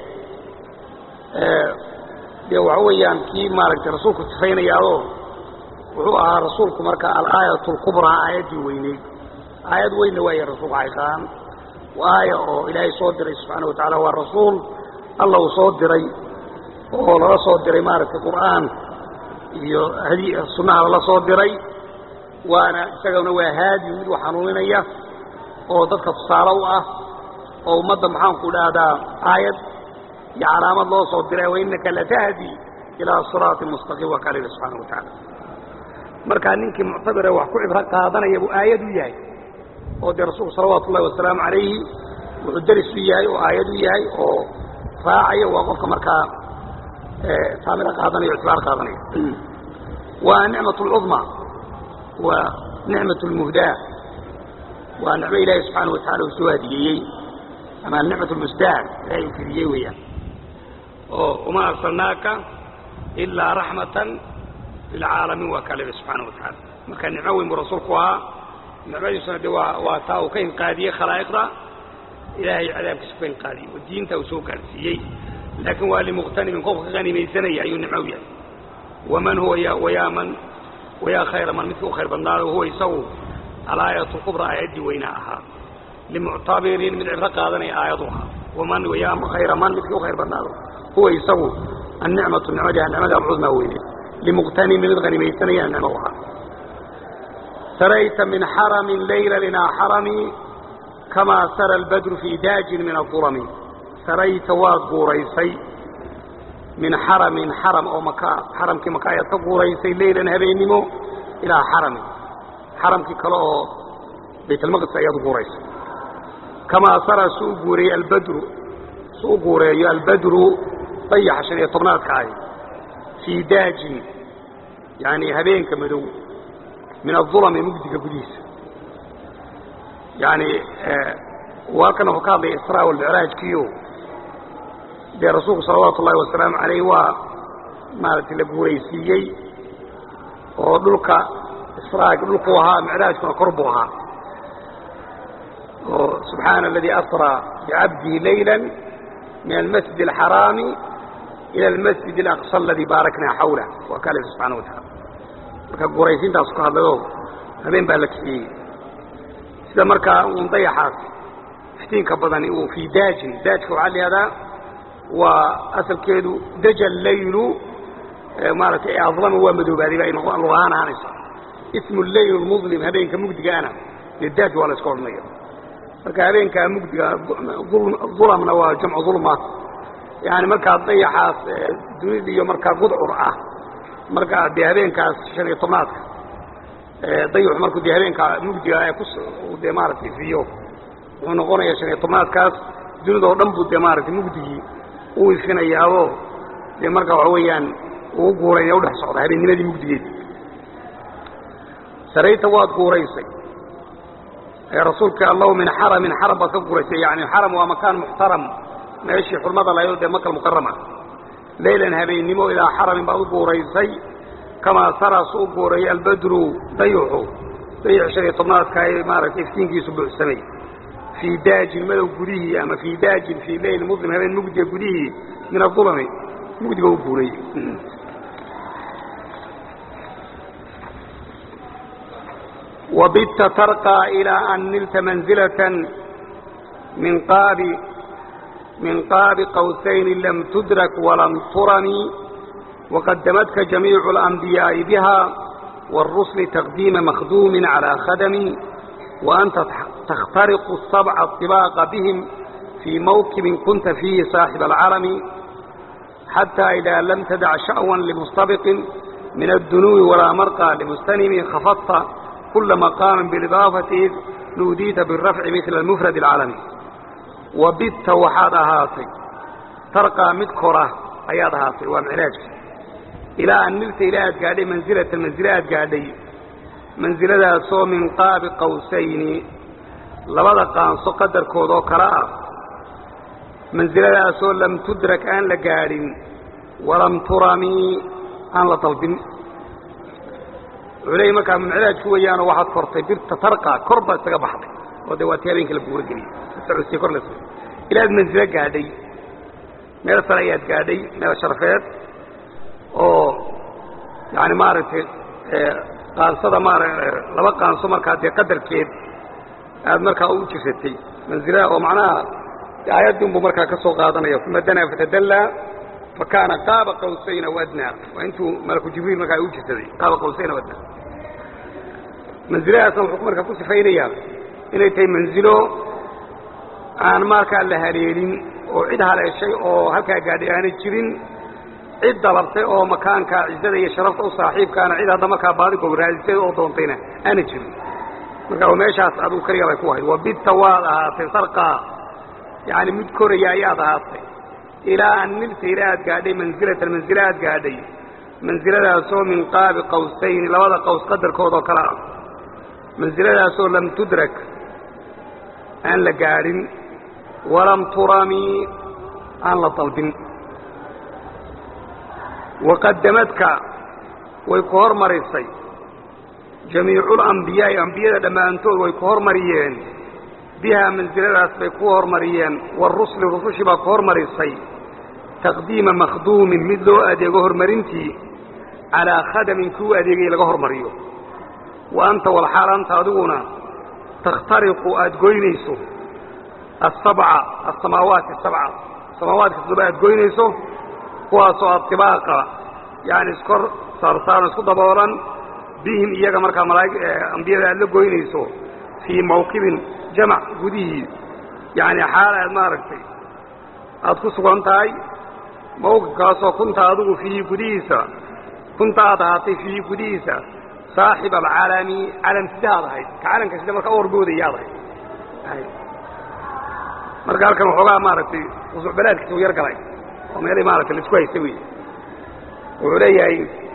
dee waxa weeyaan kii maaragtay rasuulku sifaynayaadoo wuxuu ahaa rasuulku marka alaayat اlkubraa aayaddii weyneyd aayad weynna waaya rasuulku xaqiiqahaan aaya oo ilaahay soo diray subxaana wa tacaala waa rasuul alla uu soo diray oo lala soo diray maaragtay qur'aan iyo hadi sunnaha lala soo diray waana isagana waa haadi mid wax xanuuninaya oo dadka tusaale u ah oo ummadda maxaanku dhahdaa aayad iyo calaamad loo soo diray wainaka latahdi ilaa siraatin mustaqiim waa kaa la subxaana wa tacaala markaa ninkii muctabire wax ku cibro qaadanaya buu aayad u yahay oo dee rasuulku salawaatu ullahi wasalaamu calayhi wuxuu deris u yahay oo aayad u yahay oo raacaya waa qofka markaa saamiro qaadanaya o ictibaar qaadanaya waa nicmat اlcudma waa nicmat اlmuhdaa waa nicmo ilaahi subxaana wa tacala uu soo hadiyeeyey ama nicmat lmusdaad ilahay uu fidiyey weeyaan oo uma arsalnaaka ilaa raxmatan lilcaalamiin waa kaa leedahay subxaana wa tacaala marka nicmo weyn buu rasuulku ahaa nicmadiisuna de waa waa taa uu ka inqaadiyey khalaa'iqda ilaahay cadaabkiisa ku inqaadiyey oo diinta uu soo gaarsiiyey laakiin waa limuqtanimin qofka ka qanimaysanaya ayuu nicmo u yahay waman huwa wayaa man wayaa khayra man midkii u khayr badnaado huwa isagu alaayat lkubra aayaddii weynaa ahaa limuctabirin mid cibro qaadanaya aayadu ahaa waman wayaa khayra man midkii u khayr badnaado huwa isagu annicmatu nicmadiha nicmada alcudmaa weyne limuqtanimin mid qanimaysanaya nicmo u ahaa sarayta min xaramin layla linaa xarami kamaa sara albadru fii daajin min aulami sarayta waad guuraysay min xaramin xaram oo maka xaramkii maka ayaad ka guuraysay leylan habeennimo ilaa xaramin xaramkii kale oo baytalmaqdis ayaad guuraysay kamaa sara su u guureeyey albadru su u guureeyo albadru dayaxa shan iyo tobnaadka ahi fii daajin yani habeenka madow min aulami mugdiga gudihiisa yani halkan wuxuu ka hadlaya israa walmicraajkiio dee rasuulku salawaatu ullahi wasalaamu calayh waa maaragtay la guuraysiiyey oo dhulka israag dhulkuu ahaa micraajkuna kor buu ahaa oo subxaana aladii asraa bicabdihi layla min almasjid alxaraami ila almasjid alaqsa aladii baaraknaa xawlah waa kaa leh subxana wa tacaala marka guuraysiintaasu ka hadlayoo habeen baa la kiciyey sida markaa uun dayaxaas iftiinka badani uu fii daajin daajka waxaa layihahdaa waa asalkeedu daja laylu maaragtay adlama waa madoobaaday ba ay luq ahaan ahaanaysa ismu leyl mudlim habeenka mugdigaana dee daaj waa la iska odhanaya marka habeenkaa mugdiga dulamna waa jamcu dulma yani markaa dayaxaas dunida iyo markaa gudcur ah markaa dee habeenkaas shan iyo tobnaadka dayaxu markuu dee habeenkaa mugdiga ee ku dee maaragtay ifiyo wuxuu noqonayaa shan iyo tobnaadkaas dunida oo dhan buu dee maaragtay mugdigii u ifinayaao dee markaa waxa weeyaan uu guuraynaya udhex socda habeennimadii mugdigeed sarayta waad guuraysay rasuulka allahu min xaramin xaram baad ka guuraysay yani xaram waa makaan muxtaram meeshii xurmada lahayd dee maka mukarama leylan habeennimo ilaa xaramin baad u guuraysay kamaa saras u guurayay albadru dayuxu dayax shan iyo tobnaadka ee maaragtay iftiinkiisu buuxsamay fii daajin madow gudihii ama fii daajin fii leyl muslim habeen mugdiga gudihii min adulami mugdiga u guurayey وبت ترقى إلى أن نلت منزلة من قاب من قاب قوسين لم تدرك ولم ترني وقدمتك جميع الأنبياء بها والرسل تقديم مخدوم على خدم وأنت تخترق السبع الطباق بهم في موكب كنت فيه صاحب العرم حتى إذا لم تدع شأوا لمستبق من الدنو ولا مرقى لمستنم خفضت كل مقام بالإضافة نوديت بالرفع مثل المفرد العالمي وبت وحاد هاتي ترقى مذكرة أياد هاتي ومعلاج إلى أن نلت إلى أتقادي منزلة المنزلة أتقادي منزلة سو من قاب قوسين لبدا قانسو قدر كودو كراء منزلة سو لم تدرك أن لقاد ولم ترمي أن لطلب culey markaa munclaajku weeyaanoo waxaad kortay birta tarqa kor baad isaga baxday oo dee waa ti habeenkii la buuro geliyey socodsiy kor la ilaad mansilo gaadhay meel sare ayaad gaadhay meel sharfeed oo yani maaragtay qaansada maara laba qaanso markaa dee qadarkeed aad markaa u jirsatay mansilada oo macnaha aayaddii unbuu markaa ka soo qaadanaya uma danaa fatadallaa فكان قاب قوسين وادنى وانتو ملك جبريل مركا يوجه سدي قاب قوسين وادنى منزلها اصلا حكم مركا كوسي فاينيا inay tahay manzilo aan markaa la haleelin oo cid haleeshay oo halkaa gaadhay aanay jirin cid dalabtay oo makaanka cizzada iyo sharafta u saaxiibkaana cid hadda markaa baadigow raadisay oo doontayna aanay jirin marka meeshaas aduu keliga bay ku ahayd wabidta waad ahaatay sarqaa yani mid koraya ayaad ahaatay ilaa an nilta ila aad gaadhay mansilatan mansilo aad gaadhay mansiladaasoo min qaabi qawsayni labada qaws qadarkood oo kale ah mansiladaasoo lam tudrak aan la gaadhin walam turami aan la dalbin waqadamadka way ku hormarisay jamiiculambiyaai ambiyada dhammaantood way ku hormariyeen bihaa mansiladaas bay ku hormariyeen warusli rusushii baa ku hormarisay taqdiima makhduumin mid loo adeego hormarintii calaa khadamin kuu adeegay laga hormariyo wa anta walxaal anta adiguna takhtariqu aada goynayso asabca asamaawaati asabca samaawaadka todoba aad goynayso kuwaasoo atibaaqa yani iskor saarsaaran isku daboolan bihim iyaga markaa malaaig ambiyada aad la goynayso fii mawqibin jamac gudihii yani xaal aad maaragtay aad ku sugan tahay mawqifkaasoo kunta adigu fiihi gudihiisa kunta aad ahaatay fiihi gudihiisa saaxib alcalami calam sidaad ahayd ka calanka sida markaa u horboodaya ad ahayd marka halkan waxoogaa maaragtay usuc balaadkiisa u yar galay oo meelay maaragtay laisku haystay wey wuxuu leeyahay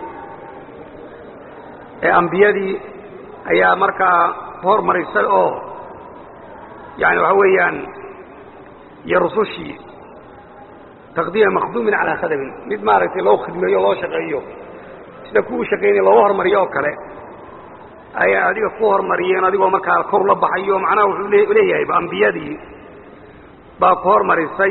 ambiyadii ayaa markaa hormarisay oo yani waxa weeyaan iyo rusushii taqdiima makhduumin calaa khadamin mid maaragtay loo khidmeeyo loo shaqeeyo sida ku u shaqaynaya looga hormariyo oo kale ayay adiga ku hormariyeen adigoo markaa kor la baxayo macnaha wuxuu leeyahay ambiyadii baa ku hormarisay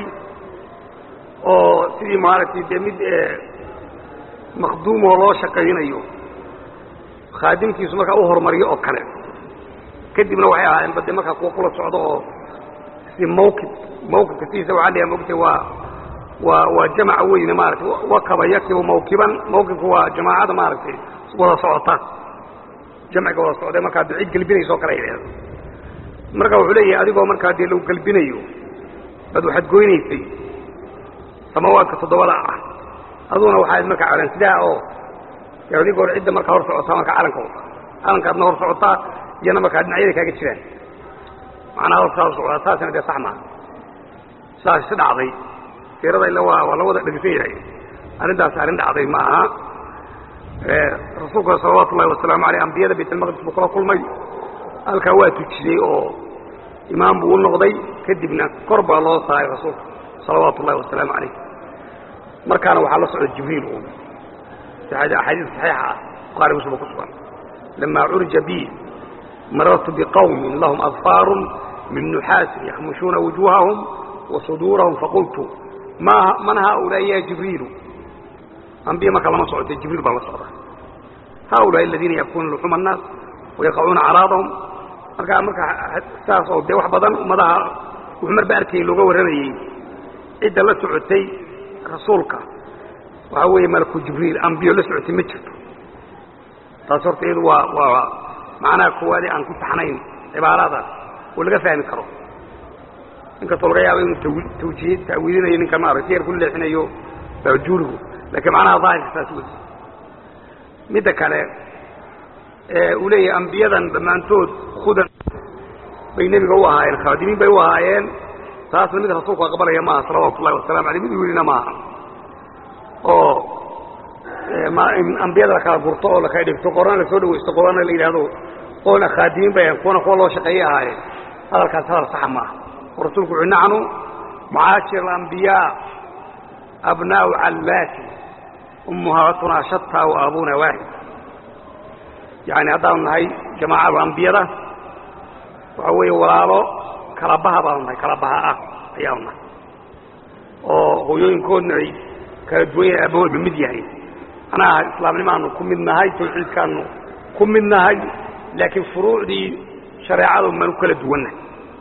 oo sidii maaragtay dee mid makhduumoo loo shaqaynayo khaadimkiisu markaa u hormariyo oo kale kadibna waxay ahaayeen bade markaa kuwa kula socdo oo si mawqib mawqibka sidiisa waxaa leeyahay mogtay waa waa waa jamaca weyne maaragtay wakaba yakibu mawkiban mawqibku waa jamaacada maaragtay wada socota jamciga wada socday markaa cid gelbinaysa oo kale ay marka wuxuu leeyahay adigoo markaa dee lagu galbinayo baad waxaad goynaysay samaawaadka toddobada ah aduguna waxaad markaa calan sidaa oo dee adig hor cidda markaa hor socotaa markaa calanka wata calankaadna hor socotaa iyana markaa dhinacyada kaaga jiraan macnaha hor saa hor socotaa taasina dee sax maaha sidaas si dhacday siirada illa waa waa la wada dhegeysan yahay arrintaasi arrin dhacday ma aha rasuulkuna salawaatu ullahi wasalaamu aleyh ambiyada baytalmaqdis buu kula kulmay halkaa waa tujiyey oo imaam buu u noqday kadibna kor baa loo saaray rasuulka salawaatu ullahi wasalaamu calayh markaana waxaa la socda jibriil uun axaadiis saxiixa ah bukhari muslim ku sugan lamaa curija bi marartu biqawmin lahum adfaarun min nuxaasin yaxmushuuna wujuuhahum wa suduurahum faqultu ma man haaulaa'i ya jibriilu ambiya markaa lama socota jibriil baa la socda haaulaai aladiina yabkuuna luxuma annaas wayaqacuuna caraadahum markaa markaa saas oo dee wax badan ummadaha wuxuu marba arkayay looga warramayey cidda la socotay rasuulka waxaa weeye malaku jibriil ambiyo la socotay ma jirto taas horta iyadu waa waa macnaha koowaade aan ku taxnayn cibaaradaas oo laga fahmi karo inkastoo laga yaabo inuu tawjiih ta'wiilinayo ninka maaragtay yar ku leexinayo baajuuligu laakiin macnaha daahirka saas wey midda kale uu leeyahay ambiyadan dhammaantood hudan bay nebiga u ahaayeen khaadimiin bay u ahaayeen taasna mid rasuulku aqbalaya maaha salawaatu ullahi wasalamu aleyh mid wiilina maaha oo in ambiyada la kala gurto oo lakala dhigto qorana la soo dhawaysto qorana la yidhaahdo qoona khaadimiin bay ahayen kuwana kuwa loo shaqeeyay ahaayeen hadalkaas hadal saxa maaha oo rasuulku wuxuu nacnu macaashir alambiyaa abnaa'u callaati ummuhaatunaa shataa wa aabuna waaxid yani haddaanu nahay jamaacadu ambiyada waxa weeye walaalo kala baha baanu nahay kala baha ah ayaanu nahay oo hooyooyinkoodna ay kala duwan yahay aabahoodba mid yahay macnaha islaamnimaanu ku mid nahay tawxiidkaanu ku mid nahay laakiin furuucdii shareecadu maanu kala duwannahay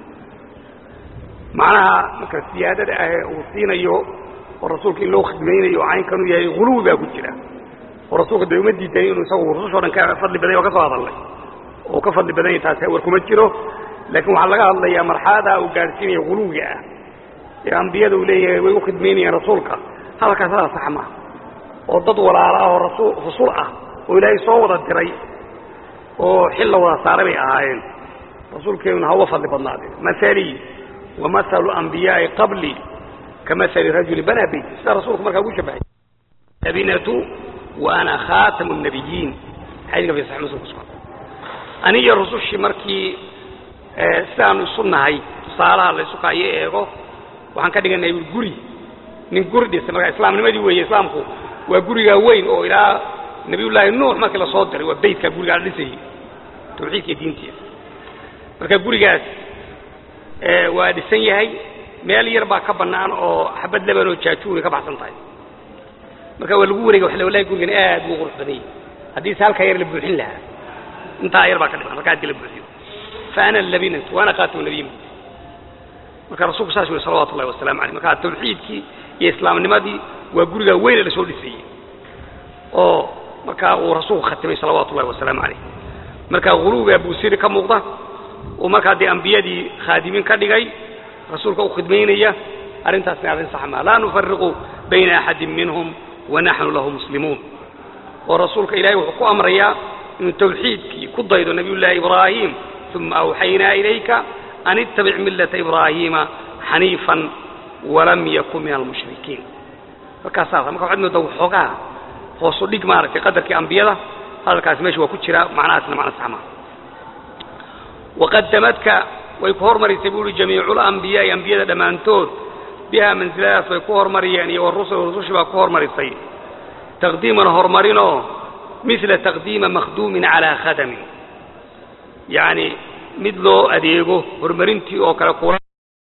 macnaha marka siyaadada ahee uu siinayo oo rasuulka in loo khidmaynayo oo caynkanu yahay huluwi baa ku jira oo rasuulka dee uma diidayn inuu isagu rusushoo dhan ka fadli badan oo ka soo hadallay oo ka fadli badan yahay taasi war kuma jiro laakiin waxaa laga hadlayaa marxaladaa uu gaadhsiinaya huluwiga ah ee ambiyada uu leeyahay way u khidmaynayaan rasuulka hadalkaas hadal sax maaha oo dad walaalo ah oo rasul rasul ah oo ilaahay soo wada diray oo xil la wada saaray bay ahaayeen rasuulkeennuna ha uga fadli badnaadeen masalii wa mahalu ambiyaa'i qablii ka mahali rajuli banaa beyti sidaa rasuulku markaa ugu shabahay abinatu wa ana khaatamu nabiyiin xadiiska fi sax muslim ku sugan aniyo rusushii markii sidaanu isu nahay tusaalaha laysu kaayo eego waxaan ka dhiganay guri nin guri dhisay markaa islaamnimadii weeye islaamku waa gurigaa weyn oo ilaa nabiyullaahi nuux markii la soo diray waa beytkaa gurigaa la dhisayey tawxiidka iyo diintiisa marka gurigaas waa dhisan yahay meel yar baa ka bannaan oo xabad leban oo jaajuuri ka baxsan tahay marka waa lagu wareega waxa wallahi gurigan aad buu qurux badan yahay haddii se halkaa yar la buuxin lahaa intaa yar baa ka dhiman marka haddii la buuxiyo fa ana labinatu waana qaatimu nabiyin marka rasuulku saas weli salawatu ullahi wasalamu aleyh marka tawxiidkii iyo islaamnimadii waa gurigaa weyne la soo dhisayey oo markaa uu rasuulku khatimay salawaatu ullahi wasalaamu calayh marka huluwiga buusiri ka muuqda uu markaa dee ambiyadii khaadimiin ka dhigay rasuulka u khidmaynaya arrintaasna arrin sax maa laa nufariqu bayna axadin minhum wa naxnu lahu muslimuun oo rasuulka ilahay wuxuu ku amrayaa inuu tawxiidkii ku daydo nabiyullaahi ibraahim uma awxaynaa ilayka an ittabic millata ibraahiima xaniifan walam yakun min almushrikiin markaasaas marka waxaad moodaa waxoogaa hoosu dhig maaragtay qadarkii ambiyada hadalkaasi meesha waa ku jira macnahaasna macno sax maa waqadamadka way ku hormarisay bu uhi jamiicu lambiyaai ambiyada dhammaantood bihaa mansiladaas bay ku hormariyeen iyo warusul rusushii baa ku hormarisay taqdiiman horumarinoo mila taqdiima makhduumin calaa khadamin yacni mid loo adeego horumarintii oo kale kula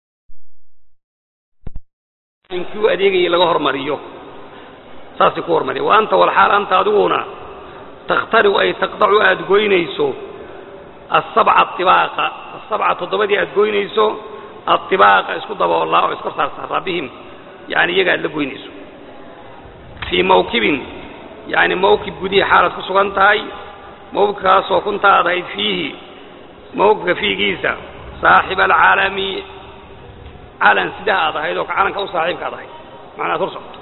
kii u adeegayay laga hormariyo saasay ku hormariya wa anta walxaal anta adiguna takhtariu ay taqdacu aada goynayso asabca atibaaqa asabca toddobadii aada goynayso atibaaqa isku daboollaa oo iskor saarsaaraa bihim yani iyaga aad la goynayso fii mawkibin yani mawkib gudihii xaalaad ku sugan tahay mawkibkaasoo kunta aad ahayd fiihi mawkibka fiigiisa saaxiba alcaalami calan sidaha aad ahayd oo calanka u saaxiibka ad ahayd macnaa ad hor socoto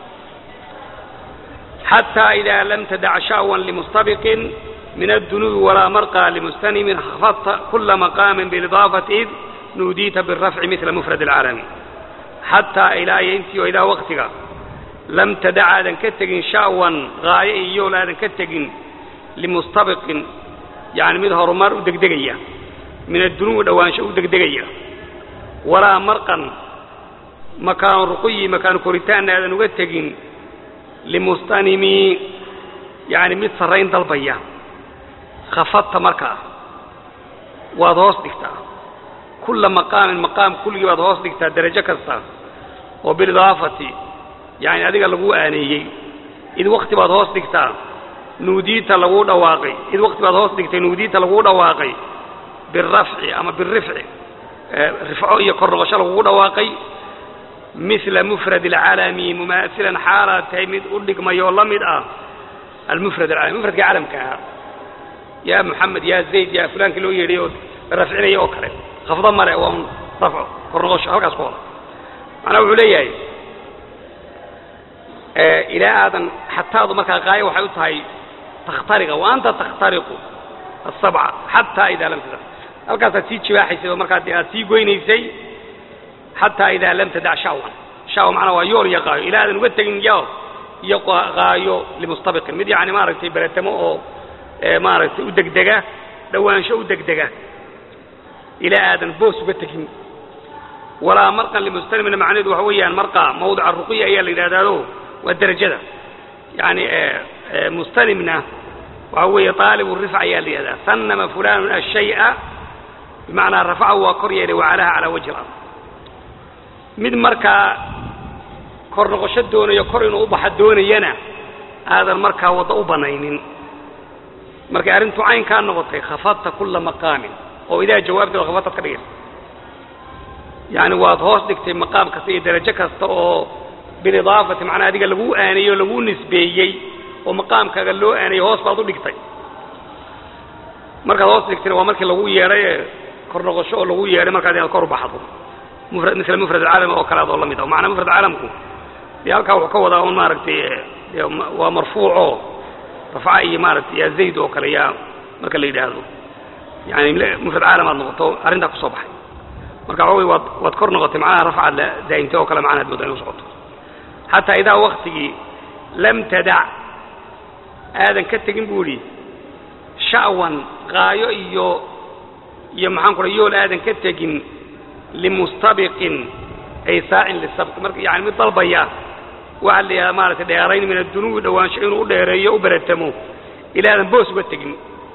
xataa idaa lam tadac sha'wan limustabiqin min addunubi walaa marqaa limustanimin khafadta kula maqaamin bilidaafati id nuudiita birafci mila mufrad alcaalami xataa ilaa iyo intii oo ilaa waktiga lam tadac aadan ka tegin sha'wan gaayo iyo yool aadan ka tegin limustabiqin yani mid horumar u degdegaya min addunubi dhowaansho u degdegaya walaa marqan makaanu ruquyi makaanu koritaanna aadan uga tegin limustanimi yani mid sarrayn dalbaya khafadta markaa waad hoos dhigtaa kulla maqaamin maqaam kulligii baad hoos dhigtaa derajo kasta oo bilidaafati yani adiga laguu aaneeyey id wakti baad hoos dhigtaa nuudiita laguu dhawaaqay id wakti baad hoos dhigtay nuudiita laguu dhawaaqay birafci ama birifci rifco iyo kor noqosho lagugu dhawaaqay mila mufrad alcalami mumaasilan xaalaad tahay mid u dhigmay oo la mid ah almufrad alcalami mufradka calamka ahaa yaa moxamed yaa zayd yaa fulaankii loo yeedhay oo rafcinaya oo kale khafdo male waa un rafco kor noqosho halkaas ku wada macnaa wuxuu leeyahay ilaa aadan xataadu markaa qaayo waxay u tahay takhtariqa wa anta takhtariqu asabca xataa idaa lam tadac halkaasaad sii jibaaxaysay oo markaa dee aad sii goynaysay xataa idaa lam tadac sha'wan sha'wa macnaa waa yool iyo qaayo ilaa aadan uga tegin yo iyo qaayo limustabiqin mid yacni maaragtay beretamo oo maaragtay u degdega dhowaansho u degdega ilaa aadan boos uga tegin walaa marqan limustanimina macnaheedu waxa weeyaan marqa mawdica ruqiya ayaa la yidhahdaado waa derajada yani mustanimna waxa weeye aalibu rifc ayaa la yidhahdaa sanama fulanun ashay'a bimacnaa rafacahu waa kor yeelay wacalaha calaa wajhi alard mid markaa kor noqosho doonayo kor inuu u baxa doonayana aadan markaa waddo u banaynin markay arrintu caynkaa noqotay khafadta kulla maqaamin oo idaa jawaabteeda khafadtaad ka dhigaysa yani waad hoos dhigtay maqaam kasta iyo derajo kasta oo bilidaafati macnaa adiga laguu aaneeyey oo laguu nisbeeyey oo maqaamkaaga loo aaneeyey hoos baad u dhigtay markaad hoos dhigtayna waa markii lagu yeedhay ee kor noqosho oo lagu yeedhay markaad inaad kor u baxdo mufrad mila mufrad alcaalami oo kale ad oo la mid ah macnaa mufrad caalamku dee halkaa wuxuu ka wadaa un maaragtay dee waa marfuucoo rafca iyo maaragtay yaa zayd oo kale yaa marka la yidhaahdo yani mufrad caalam aad noqoto arrintaa kusoo baxay marka waxa wey waad waad kor noqotay macnaha rafcaad la daa'imtay oo kale macnaad moodaa inu socoto xataa idaa waktigii lam tadac aadan ka tegin buu idhi sha'wan qaayo iyo iyo maxaan ku yool aadan ka tegin limustabiqin ay saacin lisabqi marka yani mid dalbaya waxaa la yidhahdaa maaragtay dheerayn min addunuubi dhowaansho inuu u dheereeyo u beretamo ilaadan boos uga tegin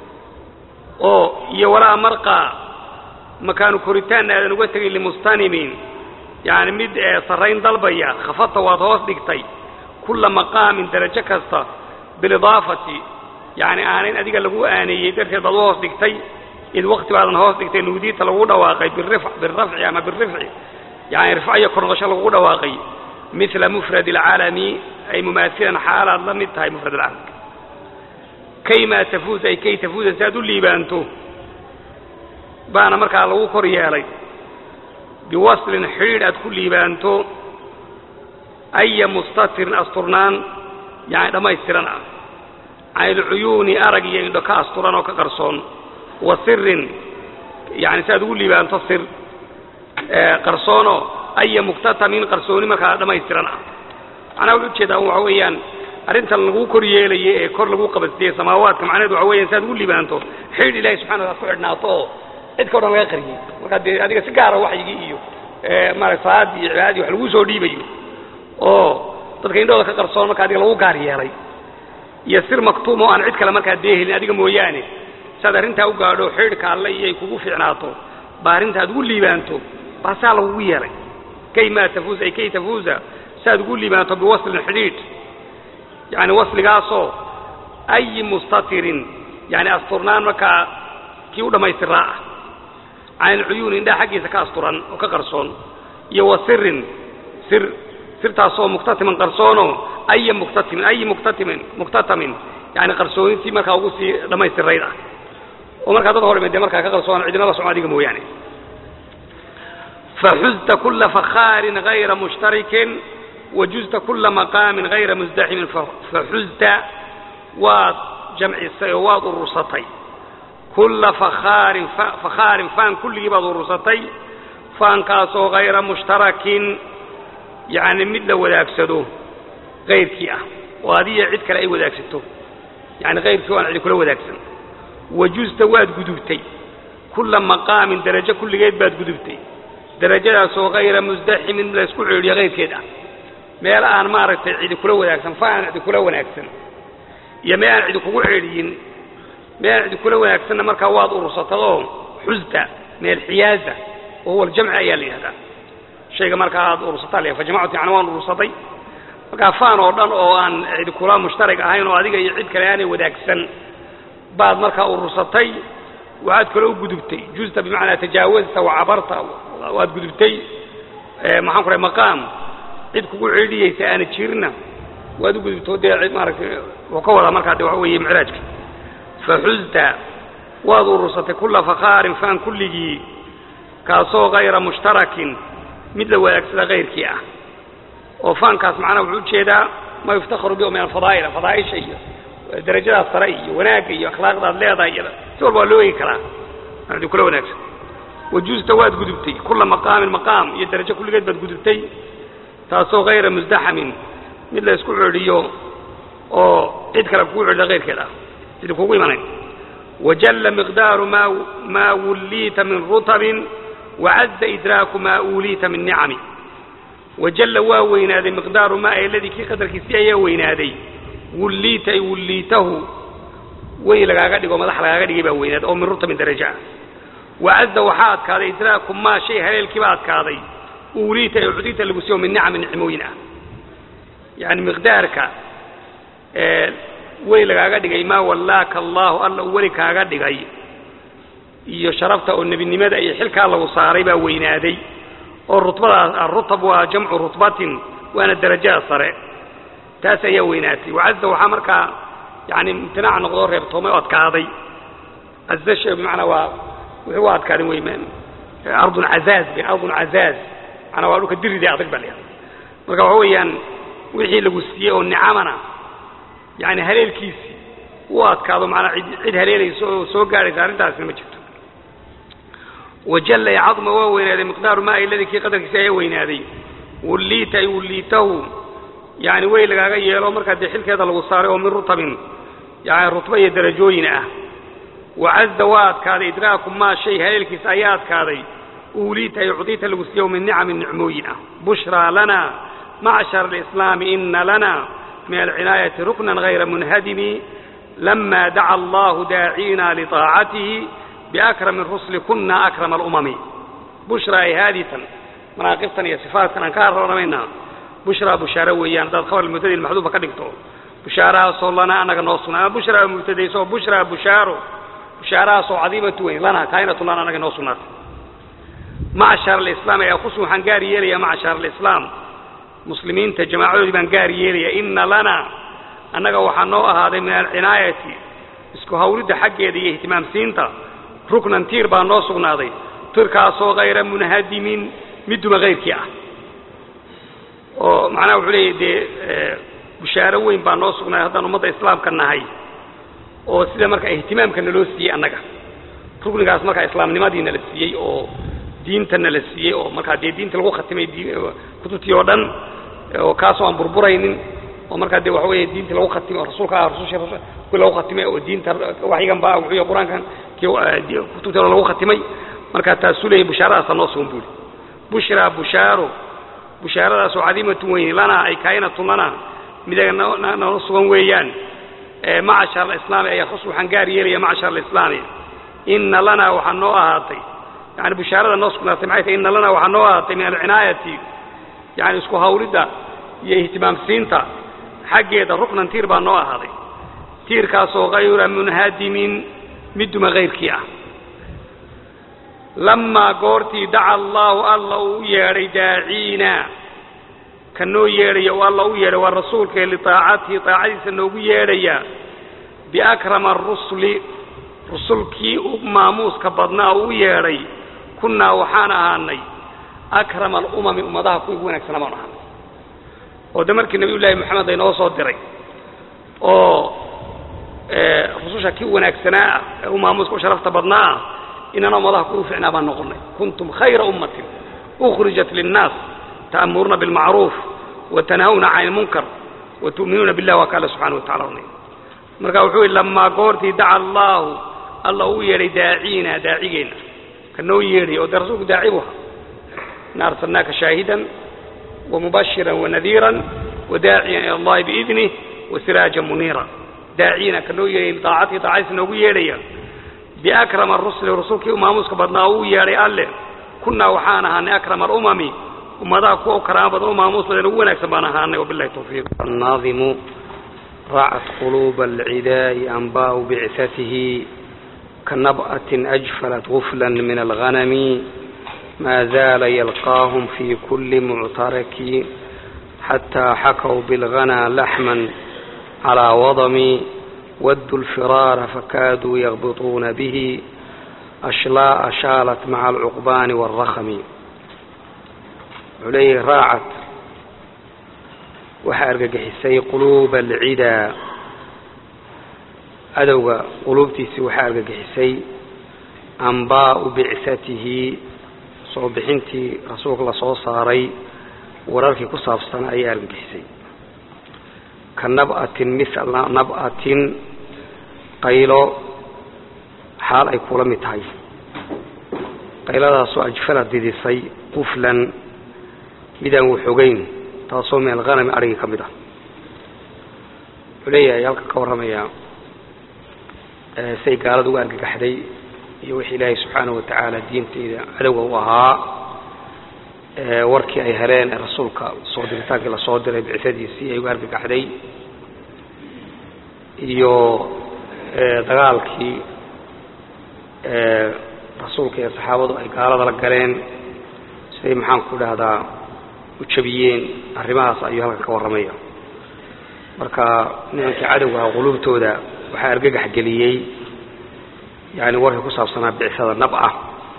oo iyo walaa marqaa makaanu koritaanna aadan uga tegin limustanimin yani mid sarrayn dalbaya khafadta waad hoos dhigtay kulla maqaamin derajo kasta bilidaafati yani aanayn adiga lagu aaneeyey darteed baad u hoos dhigtay id wakti baadan hoos dhigtay nuudiita lagu dhawaaqay birafci ama birifci yani rifco iyo kor noqosho lagu dhawaaqay mila mufrad alcaalami ay mumaasilan xaalaad la mid tahay mufrad alcaalamka kaymaa tafuuz ay kay tafuuza si aad u liibaanto baana markaa lagu kor yeelay biwaslin xidhiidh aad ku liibaanto aya mustatirin asturnaan yani dhammaystiran ah can ilcuyuuni arag iyo indho ka asturan oo ka qarsoon wa sirin yani si aad ugu liibaanto sir qarsoonoo aya muktatamin qarsooni markaa dhammaystiran ah macnaha wuxu ujeedaa waxa weeyaan arrintan laguu kor yeelaye ee kor lagu qabadsiiyey samaawaadka macnaheedu waxa weeyaan si aad ugu liibaanto xidhiidh ilahi subxana wataala ku xidhnaato oo cidka o dhan laga qariyey markaa dee adiga si gaara waxyigii iyo maarata salaadii iyo cibaadadii wax lagu soo dhiibayo oo dadka indhooda ka qarsoon marka adiga lagu gaar yeelay iyo sir maktuum oo aan cid kale markaa deehelin adiga mooyaane si aad arrintaa u gaadho xidhiidhka alle iyo ay kugu fiicnaato baa arrinta aad ugu liibaanto baa saa lagugu yeelay kay maa tafuuz ay kay tafuuza si aad ugu liibaanto biwaslin xidhiidh yani wasligaasoo ayi mustatirin yani asturnaan markaa kii u dhammaystiraa ah can ilcuyuuni indhaha xaggiisa ka asturan oo ka qarsoon iyo wa sirin sir sirtaasoo muktatiman qarsoonoo aya muktatimin ayi muktatimin muktatamin yani qarsoonitii markaa ugu sii dhammaystirayd ah oo markaa dad hor dee markaa ka qarsoon cidina la socon adiga mooyaane faxuzta kula fakhaarin hayra mushtarikin wajuzta kula maqaamin hayra musdaximin faxuzta waad jamcisay oo waad urursatay kulla fakhaarin fakhaarin faan kulligii baad urursatay faankaasoo hayra mushtarakin yacni mid la wadaagsado kayrkii ah oo adiya cid kale ay wadaagsato yani kayrkii o aan cidi kula wadaagsan wajusta waad gudubtay kulla maqaamin darajo kulligeed baad gudubtay darajadaasoo hayra musdaximin mid la isku ceedhiyo kayrkeed ah meel aan maaragtay cidi kula wadaagsan fa aan cidi kula wanaagsan iyo meel aan cidi kugu ceedhiyin meel aan cidi kula wanaagsanna markaa waad urursatadoo xusda meel xiyaaza oo huwa aljamci ayaa la yidhahdaa shayga markaa aad urursataa la fajamactu yani waan urursatay markaa faan oo dhan oo aan cidi kula mushtarig ahayn oo adiga iyo cid kale aanay wadaagsan baad markaa urursatay waxaad kale u gudubtay justa bimacnaa tajaawazta wacabarta waad gudubtay maxaan ku rahay maqaam cid kugu ceedhiyeysa aana jirna waad u gudubto dee cid maaragtay wuxuu ka wadaa markaa de waxa weeye micraajka faxuzta waad urursatay kulla fakhaarin faan kulligii kaasoo hayra mushtarakin mid la wadaagsada kayrkii ah oo faankaas macnaha wuxuu ujeedaa ma yuftakharu bihi min alfadaa'il fadaa'isha iyo darajadaas sare iyo wanaagga iyo akhlaaqdaad leedahay iyada si walba waa loo eegi karaa adi kula wanaagsan wajuusta waad gudubtay kulla maqaamin maqaam iyo darajo kulligeed baad gudubtay taasoo hayra musdaxamin mid la isku ceedhiyo oo cid kale kugu ceedhida kayrkeed ah sidii kugu imanayn wajalla miqdaaru ma maa wulliita min rutabin wacazza idraaku maa uuliita min nicami wajalla waa weynaaday miqdaaru maa eladii kii qadarkiisii ayaa weynaaday wulliita ay wulliitahu wey lagaaga dhigo madax lagaaga dhigay baa weynaaday oo min rutabin daraja ah wacazza waxaa adkaaday idraaku maa shay haleelkiibaa adkaaday uuliita ee cudita lagu siiyo min nicami nicmooyin ah yani miqdaarka wey lagaaga dhigay maa wallaaka allaahu alla uu weli kaaga dhigay iyo sharafta oo nebinimada iyo xilkaa lagu saaray baa weynaaday oo rutbadaas arutab waa jamcu rutbatin waana darajada sare taas ayaa weynaatay wacazza waxaa markaa yani imtinaac noqdoo reebtoomay oo adkaaday caza shay bimacnaa waa wuxuu u adkaadin wey ardun cazaaz b ardun cazaaz manaa waa dhulka diride adag baa layahay marka waxa weeyaan wixii lagu siiyey oo nicamana yani haleelkiisii u adkaado manaa id cid haleelaysa oo soo gaadhaysa arrintaasina ma jirto wajalla ee cadma waa weynaaday miqdaaru maa iladii kii qadarkiisi ayaa weynaaday wulliita ay wulliitahu yani wey lagaaga yeelo markaa dee xilkeeda lagu saaray oo min rutabin yani rutba iyo darajooyin ah wacazza waa adkaaday idraaku maa shay haleelkiisa ayaa adkaaday uuliita ay cudita lagu siiyo min nicamin nicmooyin ah bushraa lana macshar alislaami ina lana min alcinaayati ruknan hayra munhadimi lama daca allahu daacina liطaacatihi biakrami rusli kuna akrama alumami bushraa ay haaditan manaaqibtan iyo sifaatkan aan ka harranamayna bushraa bushaaro weeyaan haddaad khabar mubtadii maxduufa ka dhigto bushaarahaasoo lana anaga noo sugnaa ama bushraa mubtadayso bushraa bushaaro bushaarahaasoo cadiimatu weyn lana kaa'inatu lana anaga noo sugnaatay macshar alislaam ayaa kus waxaan gaar yeelaya macshar alislaam muslimiinta jamaacadoodii baan gaar yeelaya ina lana annaga waxaa noo ahaaday min alcinaayati isku hawlidda xaggeeda iyo ihtimaamsiinta ruknan tiir baa noo sugnaaday tirkaasoo hayra munhadimin mid duma hayrkii ah oo macnaha wuxuu leeyahy dee bushaaro weyn baa noo sugnaaday haddaan ummadda islaamka nahay oo sida marka ihtimaamka naloo siiyey annaga ruknigaas markaa islaamnimadiina la siiyey oo diintana la siiyey oo markaa dee diinta lagu khatimay kutubtii oo dhan oo kaasoo aan burburaynin oo markaa dee waxa weeye diintii lagu khatimay oo rasuulka ah rususha kuwii lagu khatimay oo diinta waxyigan ba wuxuu yahay qur-aankan kii kutubtii oo lagu khatimay markaa taasuu leeyahy bushaaradaasa noo sugan buuri bushraa bushaaro bushaaradaasoo cadiimatun weyn lana ay kaa'inatun lana midaga noo sugan weeyaan macshar alislaami ayaa khus waxaan gaar yeelaya macshar alislaami ina lana waxaa noo ahaatay yani bushaarada noo sugnaatay maxay tahay ina lana waxaa noo ahaatay min alcinaayati yani isku hawlidda iyo ihtimaamsiinta xaggeeda ruknan tiir baa noo ahaaday tiirkaasoo hayra munhadimin mid duma hayrkii ah lamaa goortii daca allaahu alla uu u yeedhay daaciina ka noo yeedhaya oo alla u yeedhay waa rasuulkae liaacatihi aacadiisa noogu yeedhaya biakrama arusuli rusulkii u maamuuska badnaa uu u yeedhay kunnaa waxaan ahaanay akrama alumami ummadaha kuwii ugu wanaagsanaa baanu ahaanay oo de markii nabiy llaahi moxamed aynoo soo diray oo rususha kii wanaagsanaa ah ee u maamuuska u sharafta badnaa ah inana ummadaha kuwii u ficnaa baan noqonay kuntum khayra ummatin ukhrijat linnaas ta'muruuna bilmacruuf watanhawna can ilmunkar watu'minuuna billah waa ka alle subxana wa tacala runay marka wuxuu yidhi lamaa goortii daca allaahu alla uu yeedhay daaciina daacigeenna ka noo yeedhay oo dee rasuulku daaci bu ahaa ina arsalnaaka shaahidan wamubashiran wanadiiran wadaaciyan ila allahi biidnih wasiraajan muniira daacina ka noo yeedhay daacadkii daacadiisa noogu yeedhaya biakrama rusuli rasuulkii u maamuuska badnaa uu yeedhay alle kunnaa waxaan ahaanay akrama alumami ummadaha kuwa u karaama badan u maamuus badan ugu wanaagsan baan ahaanay wabillahi tawfiiq الناظم رعت قلوب العداء أنباء بعثته كنبأة أجفلت غفلا من الغنم ما زال يلقاهم في كل معترك حتى حكوا بالغنى لحما على وضم ودوا الفرار فكادوا يغبطون به أشلاء شالت مع العقبان والرخم عليه راعت waxaa argagixisay quluuba alcidaa adowga quluubtiisii waxaa argagixisay ambaa'u bicsatihi soo bixintii rasuulka la soo saaray wararkii ku saabsanaa ayay argagixisay ka nab'atin mila nab'atin qaylo xaal ay kula mid tahay qayladaasoo ajfala didisay quflan midaan waxogeyn taasoo min alhanami arigii ka mid ah wuxuu leeyahay halka ka warramayaa say gaalada uga argagaxday iyo wixii ilaahay subxaanahu watacaala diinteeda cadowga u ahaa warkii ay heleen ee rasuulka soo diritaankii lasoo diray bicadiisii ay uga argagaxday iyo dagaalkii rasuulka iyo saxaabadu ay gaalada la galeen siday maxaanku dhahdaa ujabiyeen arrimahaas ayuu halkan ka warramaya marka nimankii cadowgaha quluubtooda waxaa argagax geliyey yani warkii ku saabsanaa bicsada nab ah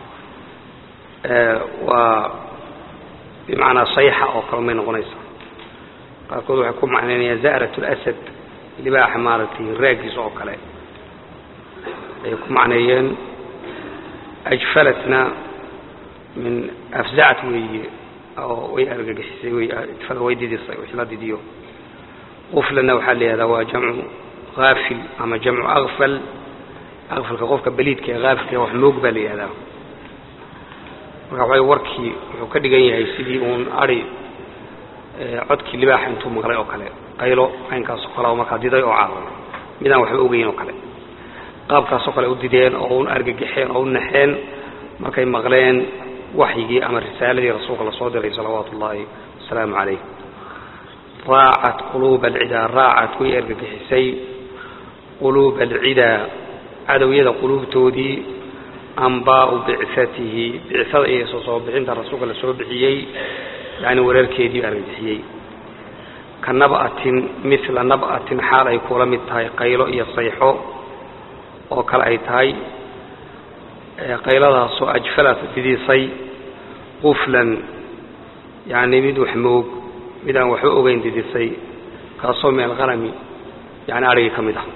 waa bimacnaa sayxa oo kale may noqonaysa qaarkood waxay ku macnaynayaan za'rat اlasad libaaxa maaragtay raagiisa oo kale ayay ku macneeyeen ajfalatna min afzacat weeye oo way argagixisay way didisay wix la didiyo quflana waxaa la yihahdaa waa jamcu haafil ama jamcu akfal akfalka qofka beliidka ee haafilka wax moog baa la yihahdaa marka waxa warkii wuxuu ka dhigan yahay sidii uun ari codkii libaaxa intuu maqlay oo kale qaylo caynkaasoo kale oo markaa diday oo caaran midaan waxba ogeyn oo kale qaabkaasoo kale u dideen oo un argagixeen oo u naxeen markay maqleen waxyigii ama risaaladii rasuulka lasoo diray salawaatu ullaahi wasalaamu calayh raacat quluuba alcidaa raacat way argagixisay quluuba alcidaa cadowyada quluubtoodii ambaa'u bicatihi bicsada iyo soo soo bixinta rasuulka la soo bixiyey yani wareerkeedii argagixiyey ka nab'atin mila nab'atin xaal ay kula mid tahay qaylo iyo sayxo oo kale ay tahay qayladaasoo ajfalat didisay quflan yani mid wax moog mid aan waxba ogeyn didisay kaasoo min alhanami yani arigii ka mid ah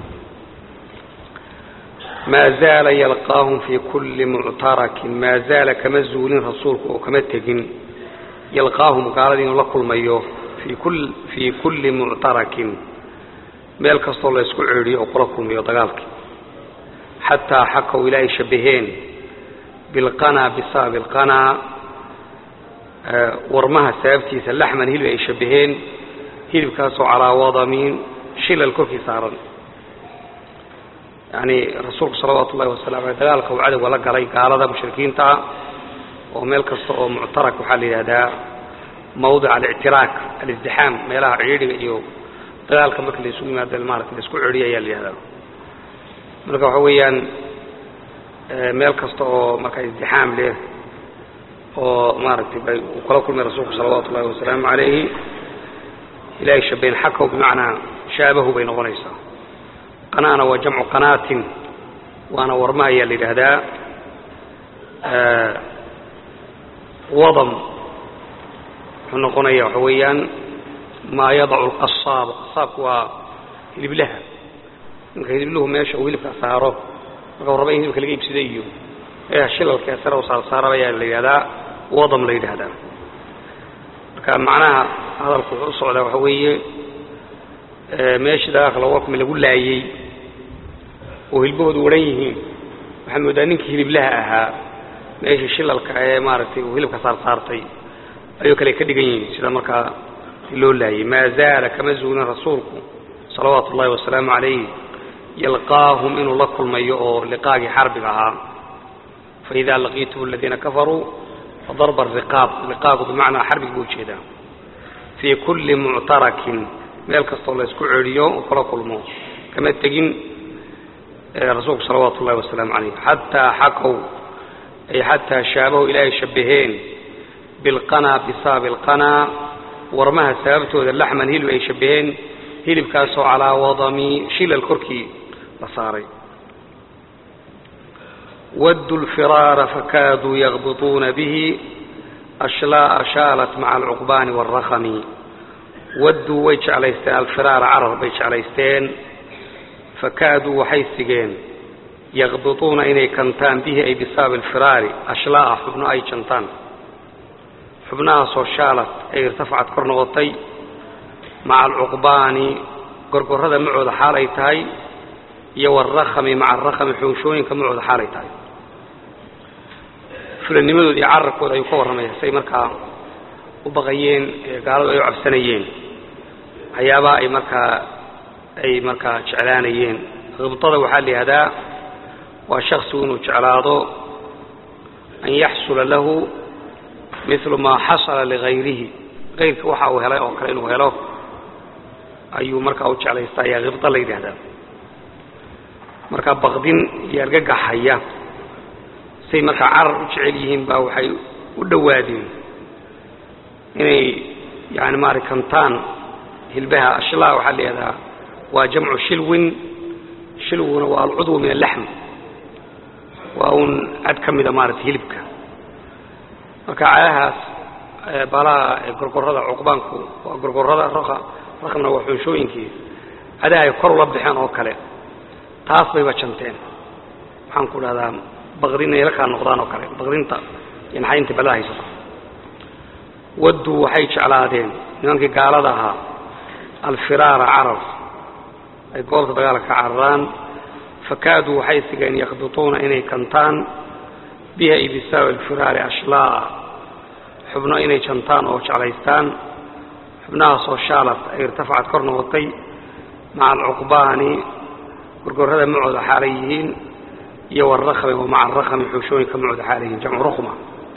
maa zaala yalqaahum fii kulli muctarakin maa zaala kama zuulin rasuulku oo kama tegin yalqaahum gaaladii inuu la kulmayo fii kulli muctarakin meel kastoo la ysku ceedhiyo oo kula kulmayo dagaalkii xataa xakaw ilaa ay shabaheen bilqanaa bisabab ilqanaa warmaha sababtiisa laxman hilib ay shabaheen hilibkaasoo calaa wadamiin shilal korkii saaran yani rasuulku salawaatu ullahi wasalam aley dagaalka uu cadowga la galay gaalada mushrikiinta ah oo meel kasta oo muctarak waxaa la yidhahdaa mawdic alictiraak alizdixaam meelaha ciidhiga iyo dagaalka marka la isugu yimaado maarata la isku cedhiya ayaa la yihahdaa marka waxa weeyaan meel kasta oo marka izdixaam leh oo maaragtay bay uu kala kulmay rasuulku salawaatu ullahi wasalaamu calayhi ilahay shabayn xakaw bimacnaa shaabahu bay noqonaysaa qanaana waa jamcu qanaatin waana warma ayaa la yidhaahdaa wadam wuxuu noqonaya waxa weeyaan maa yadacu lqasaab qasaabku waa hiliblaha marka hilibluhu meesha uu hilibka saaro marka raba in hilibka laga iibsada iyo shilalka sare u saarsaaraba ayaa la yidhahdaa wadam la yidhaahdaa marka macnaha hadalku wuxuu u socdaa waxa weeye meeshii dagaalka lagu wakmi lagu laayey oo hilbahoodu waran yihiin waxaa moodaa ninkii hiliblaha ahaa meeshii shilalka ee maaragtay uu hilibka saarsaartay ayuu kale ka dhigan yihiin sida markaa loo laayey maa zaala kama zuulin rasuulku salawaatu ullahi wasalaamu calayh yalqaahum inuu la kulmayo oo liqaagii xarbiga ahaa faidaa laqiitum aladiina kafaruu fadarba ariqaab liqaagu bimacnaa xarbigi buu ujeedaa fii kulli muctarakin meel kastoo la isku celiyo uu kula kulmo kama tegin rasuulku salawaatu ullahi wasalaamu calayh xataa xakow ay xataa shaabahu ilaahay shabbaheen bilqanaa bisaabi alqanaa warmaha sababtooda laxman hilib ay shabbaheen hilibkaasoo calaa wadami shilal korkii la saaray waddu lfiraara fakaaduu yaqbituuna bihi ashlaa'a shaalat maca alcuqbaani waalrakhami wadduu way jeclaysteen alfiraara carar bay jeclaysteen fakaaduu waxay sigeen yaqbituuna inay kantaan bihi ay bisaabi alfiraari ashlaa'a xubno ay jantaan xubnahaasoo shaalad ay irtafacad kor noqotay maca alcuqbaani gorgorrada macooda xaal ay tahay iyo waalrakhami maca alrakhami xoonshooyinka macooda xaal ay tahay fulanimadooda iyo cararkooda ayuu ka warramaya say markaa u baqayeen gaaladu ay u cabsanayeen waxyaabaha ay markaa ay markaa jeclaanayeen khibtada waxaa la yihahdaa waa shaksigu inuu jeclaado an yaxsula lahu milu maa xasala ligayrihi kayrka waxa uu helay oo kale inuu helo ayuu markaa u jeclaystaa ayaa khibda la yidhaahdaa markaa baqdin iyo argagaxaya say markaa carar u jecel yihiin baa waxay u dhowaadeen inay yani maara kantaan hilbaha ashlaa waxaa la yihahdaa waa jamcu shilwin shilwuna waa alcudwu min alaxm waa uun cad ka mida maarata hilibka marka cadahaas baalaha gorgorrada cuqbaanku waa gorgorrada rakmna waa xunshooyinkii cadaha ay kor ula baxeen oo kale taas bayba janteen waxaan ku dhahdaa baqdin inay la kaa noqdaan oo kale baqdinta iyo naxaynta balaha haysato wadduu waxay jeclaadeen nimankii gaalada ahaa alfiraara carar ay goobta dagaalka ka cararaan fakaaduu waxay sigeen yakbituuna inay kantaan biha ay bisaabi alfiraari ashlaa'a xubno inay jantaan oo jeclaystaan xubnahaasoo shaalad ay irtafacad kor noqotay maca alcuqbaani gorgorrada macooda xaalay yihiin iyo waalrakhmi wa maca alrakhmi xuushooyinka macooda xaalay yihiin jamcu rukhma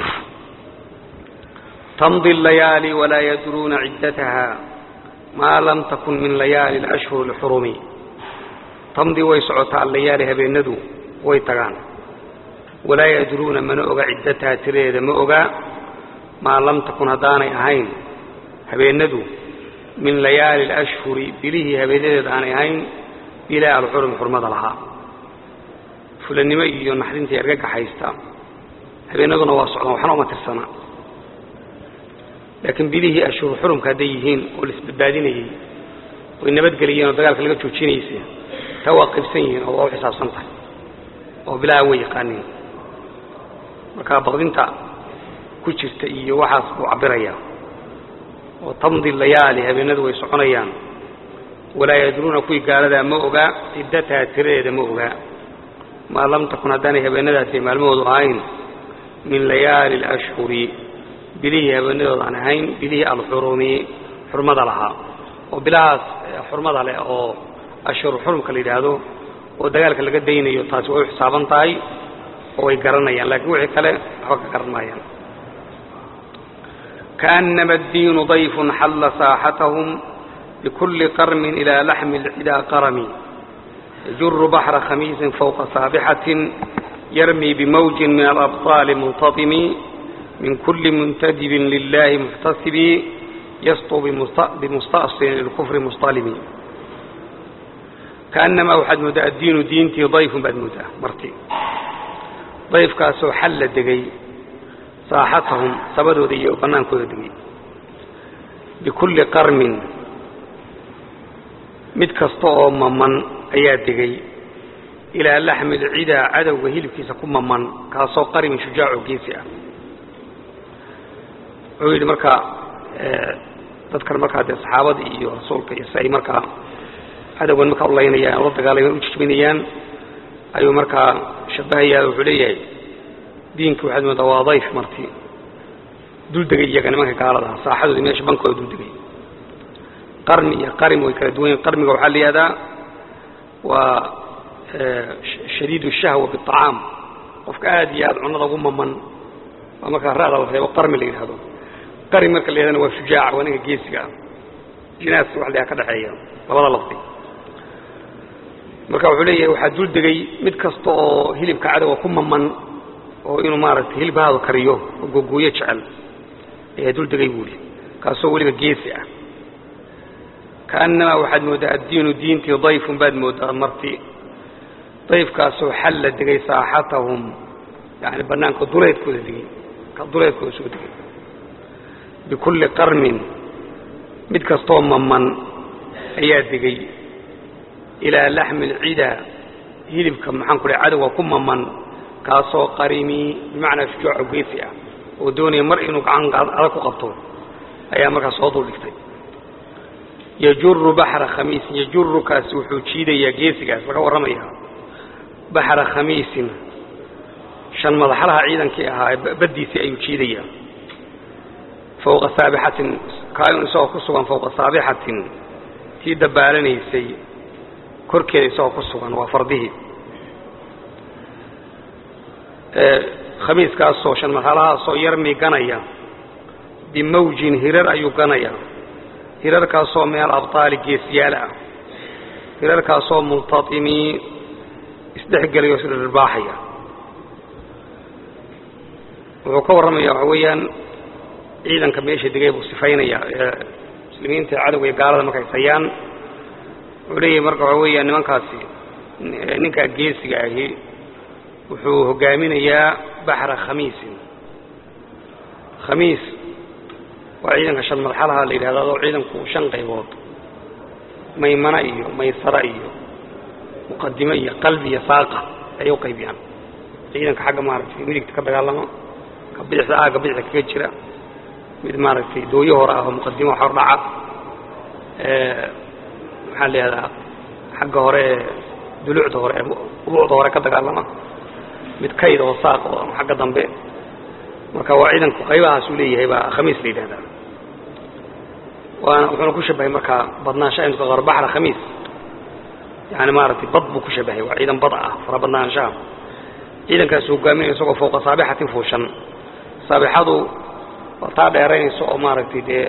tamdi allayaali walaa yadruuna ciddataha maa lam takun min layaali alashhuri alxurumi tamdi way socotaa allayaali habeenadu way tagaan walaa yadruuna mana oga ciddataha tiradeeda ma oga maa lam takun haddaanay ahayn habeenadu min layaali alashhuri bilihii habeenadeeda aanay ahayn bilaa alxurum xurmada lahaa fulannimo iyo naxdintai argagaxaysta habeenaduna waa socdaan waxna uma tirsana laakiin bilihii ashhur xurumka hadday yihiin oo la isbadbaadinayey oy nabadgeliyeen oo dagaalka laga joojinaysa taa waa qaybsan yihiin oo waa u xisaabsan tahay oo bilaha way yaqaaniin marka baqdinta ku jirta iyo waxaas buu cabbirayaa oo tamdi layaali habeenadu way soconayaan walaa yadruuna kuwii gaaladaa ma ogaa ciddataha tiradeeda ma ogaa maa lam takun haddaanay habeenadaasi maalmahoodu ahayn min layaali alashhuri bilihii habeenadooda aan ahayn bilihii alxurumi xurmada lahaa oo bilahaas xurmada leh oo ashhur xurumka la yidhaahdo oo dagaalka laga daynayo taasi way u xisaaban tahay oo way garanayaan laakiin wixii kale waxba ka garan maayaan kaأnama الdiinu ضayfu xalla saaxatahum bkuli qarmin ilى laxmi اlcidaa qarami yajuru baxra khamiisin fوqa saabixatin yarmi bmawji min alabطaali muntaطimi min kuli muntadibin lilahi muxtasibi yasطu bimusta'silin lilkufri musطalimi kaأnamaa waxaad mooddaa addiinu diintii dayfun baad mooddaa marti dayfkaasoo xalla degay saaxatahum sabadooda iyo bannaankooda degay bikulli qarmin mid kasta oo maman ayaa degay ilaa laxmi lcidaa cadowga hilibkiisa ku maman kaasoo qarimin shujaaco geesi ah wuxuu yidhi marka dadkan markaa dee saxaabadii iyo rasuulka iyo si ay markaa cadowgan markaa u laynayaan ula dagaalamaan u jijminayaan ayuu markaa shabahayaa wuxuu leeyahay diinka waxaad moodaa waa dayf marti dul degay iyaga nimanka gaalada ah saaxadoodii meesha bankooda dul degay qarmi iyo qarim way kala duwan yihin qarmiga waxaa la yihahdaa waa shadiid shahwa biacaam qofka aad iyo aad cunada ugu maman waa markaa ra'da la reebo qarmi la yidhahdo qarim marka la yidhahdana waa shujaaca waa ninka geesiga ah jinaaska wax layaha ka dhexeeya labada lafdi marka wuxuu leeyahay waxaa dul degay mid kasta oo hilibka cadowga ku maman oo inuu maaragtay hilibhaadu kariyo oo googooyo jecel ayaa dul degay buuhi kaasoo weliba geesi ah kaannamaa waxaad mooddaa addiinu diintii dayfun baad mooddaa marti dayfkaasoo xalla degay saaxatahum yani bannaanka duleedkooda degay ka duleedkooda soo degay bikulli qarmin mid kastoo maman ayaa degay ilaa laxmi alcidaa hilibka maxaan ku dhahay cadowga ku maman kaasoo qarimi bimacnaa shujaaco geesi ah oo doonaya mar inuu gacan adag ku qabto ayaa markaa soo dul dhigtay yajuru baxra khamiisin yajuru kaasi wuxuu jiidayaa geesigaas laga warramaya baxra khamiisin shan madaxlaha ciidankii ahaa baddiisii ayuu jiidayaa fowqa saabixatin kaayun isagoo ku sugan fowqa saabixatin tii dabbaalanaysay korkeeda isagoo ku sugan waa fardihii khamiiskaasoo shan madaxlahaasoo yarmi ganaya bimawjin hirar ayuu ganaya hirarkaasoo min alabطaali geesiyaal ah hirarkaasoo multaimii isdhexgelaya o isdhirbaaxaya wuxuu ka warramaya waxa weeyaan ciidanka meesha degay buu sifaynaya ee muslimiinta cadowga iyo gaalada markay sayaan wuxuu leeyahay marka waxa weeyaan nimankaasi ninkaa geesiga ahi wuxuu hogaaminayaa baxra khamiisin khamiis waa ciidanka shan madxalaha la yidhahdo adoo ciidanku shan qaybood maymana iyo maysara iyo muqadime iyo qalbi iyo saaqa ayay u qaybiyaan ciidanka xagga maaragtay midigta ka dagaalama ka bidixda aagga bidixda kaga jira mid maaragtay dooyo hore ah oo muqadimo hor dhaca maxaa la yihahdaa xagga hore ee dulucda hore ee ubuucda hore ka dagaalama mid kayd oo saaq oo xagga dambe marka waa ciidanku qaybahaasuu leeyahay baa khamiis la yidhahdaa waana wuxuuna ku shabahay markaa badnaanshaha intu ka qaro baxra khamiis yani maaragtay bad buu ku shabahay waa ciidan bad ah fara badnaanshaha ciidankaasu hogaaminaya isagoo fowqa saabixatin fuushan saabixadu waa taa dheeraynaysa oo maaragtay dee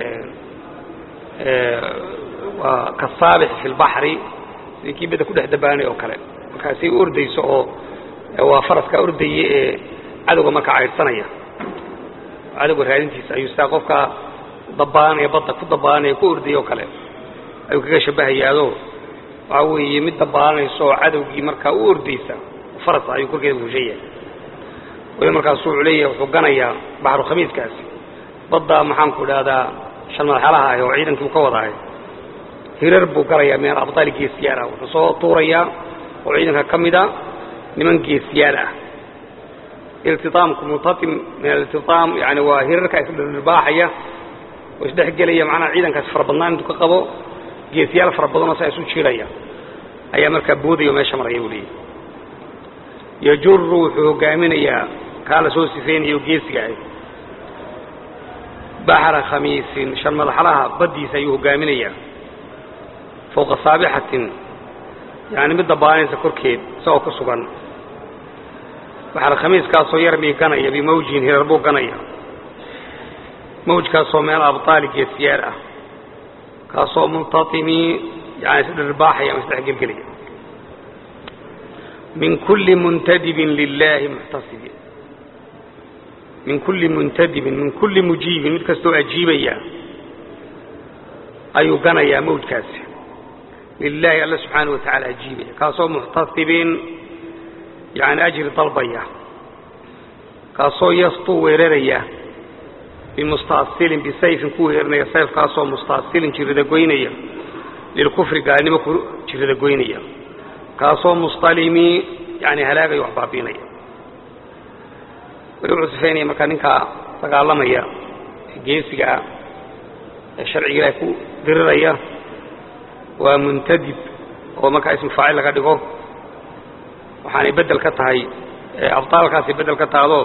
waa kasaabix fi lbaxri sidii kii badda ku dhex dabaanay oo kale markaasay u ordayso oo waa faraskaa ordaya ee cadowga markaa caydhsanaya cadowga raadintiisa ayuu sidaa qofka dabaanaya badda ku dabaanaya ku ordaya oo kale ayuu kaga shabahayaado waxaa weeye mid dabaalanaysa oo cadowgii markaa u ordaysa faras ayuu korkeeda fuushaya weli markaasu wuxuu leeyahay wuxuu ganayaa baxru khamiiskaasi badda maxaanku idhahdaa shan madaxalaha ah oo ciidankii uu ka wadaahay hirar buu galayaa min alabtaali geesiyaal ah wuxuu soo tuurayaa oo ciidanka ka mida niman geesiyaal ah iltiaamku multaim min aliltiaam yani waa hirarka isdhirbaaxaya oo isdhexgelaya macnaha ciidankaasi fara badnaan intuu ka qabo geesiyaal fara badanoo saa isu jiiraya ayaa markaa boodaya oo meesha maraya buu leeyahy yajuru wuxuu hogaaminayaa kaa la soo sifeynayo geesiga ah baxra khamiisin shan madaxlaha baddiisa ayuu hogaaminayaa fowqa saabixatin yani mid dabaanaysa korkeed isagoo ku sugan baxra khamiiskaasoo yarmii ganaya bimawjin hirar buu ganaya mawjkaasoo meel abtaali geesiyaal ah kaasoo multaimii yani isdhirbaaxaya ama isdhexgelgelaya min kulli muntadibin lilahi muxtasibi min kulli muntadibin min kulli mujiibin mid kastoo ajiibaya ayuu ganayaa mawjkaasi lilahi alla subxaanah wa tacala ajiibaya kaasoo muxtasibin yani ajri dalbaya kaasoo yastuu weeraraya bimustaasilin bisayfin ku weerinaya sayfkaasoo mustaasilin jirida goynaya lilkufri gaalnimo ku jirida goynaya kaasoo mustalimi yani halaagayo wax baabiinaya weli wuxuu sifaynaya markaa ninkaa dagaalamaya ee geesiga ah ee sharciga ilaahay ku diriraya waa muntadib oo markaa ismu faacil laga dhigo waxaanay beddel ka tahay abطaalkaasay beddel ka tahdo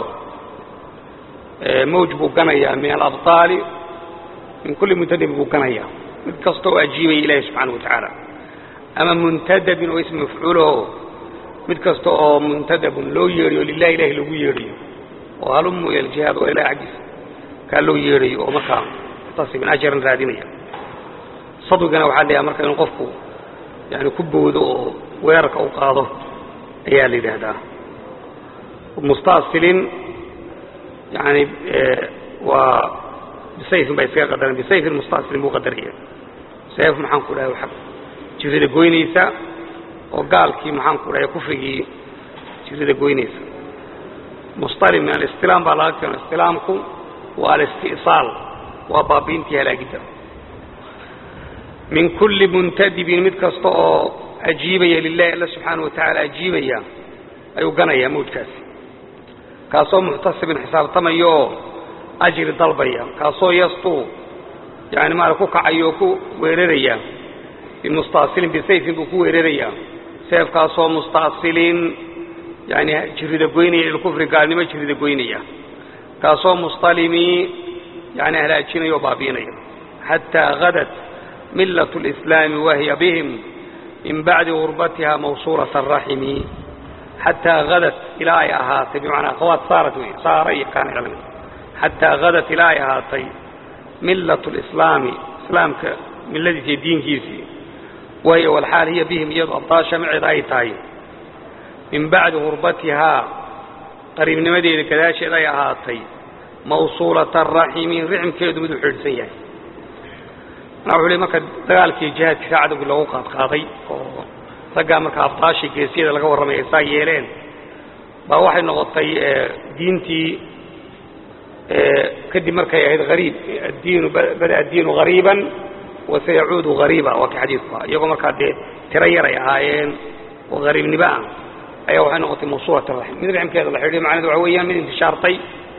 mawj buu ganayaa min alabطaali min kulli muntadibin buu ganayaa mid kasta oo ajiibaya ilahi subxaana wa tacaala ama muntadabin oo ismi mafcuulaho mid kasta oo muntadabun loo yeedhayo lilahi ilahi lagu yeedhayo oo halumu ila aljihaad oo ilahi xaggiisa kaa loo yeedhayo oo markaa muxtasibin ajaran raadinaya sadwigana waxaa la yidhaha marka inuu qofku yani ku bowdo oo weerarka u qaado ayaa la yidhaahdaa mustaasilin yani waa bisayfin baa iskaga qadaran bisayfin mustaasilin buu qadaraya sayf maxaan ku dhahay waa jirida goynaysa oo gaalkii maxaan ku dhahay kufrigii jirida goynaysa mustalim min alistilaam baa laga keeno istilaamku waa alisti'saal waa baabiintii halaagidda min kulli muntadibin mid kasta oo ajiibaya lilahi alla subxaana wa tacaala ajiibaya ayuu ganayaa mawjkaasi kaasoo muxtasibin xisaabtamaya oo ajri dalbaya kaasoo yastuu yani maara ku kacayo oo ku weeraraya bimustaasilin bisayfin buu ku weerarayaa seefkaasoo mustaasilin yani jirida goynaya ilkufri gaalnimo jirida goynaya kaasoo mustalimi yani halaajinaya oo baabiinaya xataa hadat millaة اlإslaami wahiya bihim min bacdi gurbatiha mawsuulaة الraximi xataa hadat ilaa ay ahaatay bimacnaa akhawaat saarat wey saara iyo kaana kala mid xataa hadat ilaa ay ahaatay millaة اlislaami islaamka milladiisa iyo diinkiisii wahiya walxaal hiya bihim iyado abdaasha maceeda ay tahay min bacdi gurbatihaa qariibnimadeeda gadaasheed ay ahaatay mawsuulaة الraximi rixmkeedu miduu xidhsan yahay manaa wuxuu le marka dagaalkii jihaadkii ka cadowgii loogu qaadqaaday oo raggaa marka abdaashii geesiyada laga warramay ay saa yeeleen baa waxay noqotay diintii kadib markay ahayd hariib addiinu bada addiinu hariiban wa sayacuudu hariiba waa kii xadiidku ah iyagoo markaa dee tiro yar ay ahaayeen oo hariibnimo ah ayaa waxay noqotay mawsuulat raxim mid rixmkeeda la xidhiyo macnahedu waxa weeyaan mid intishaartay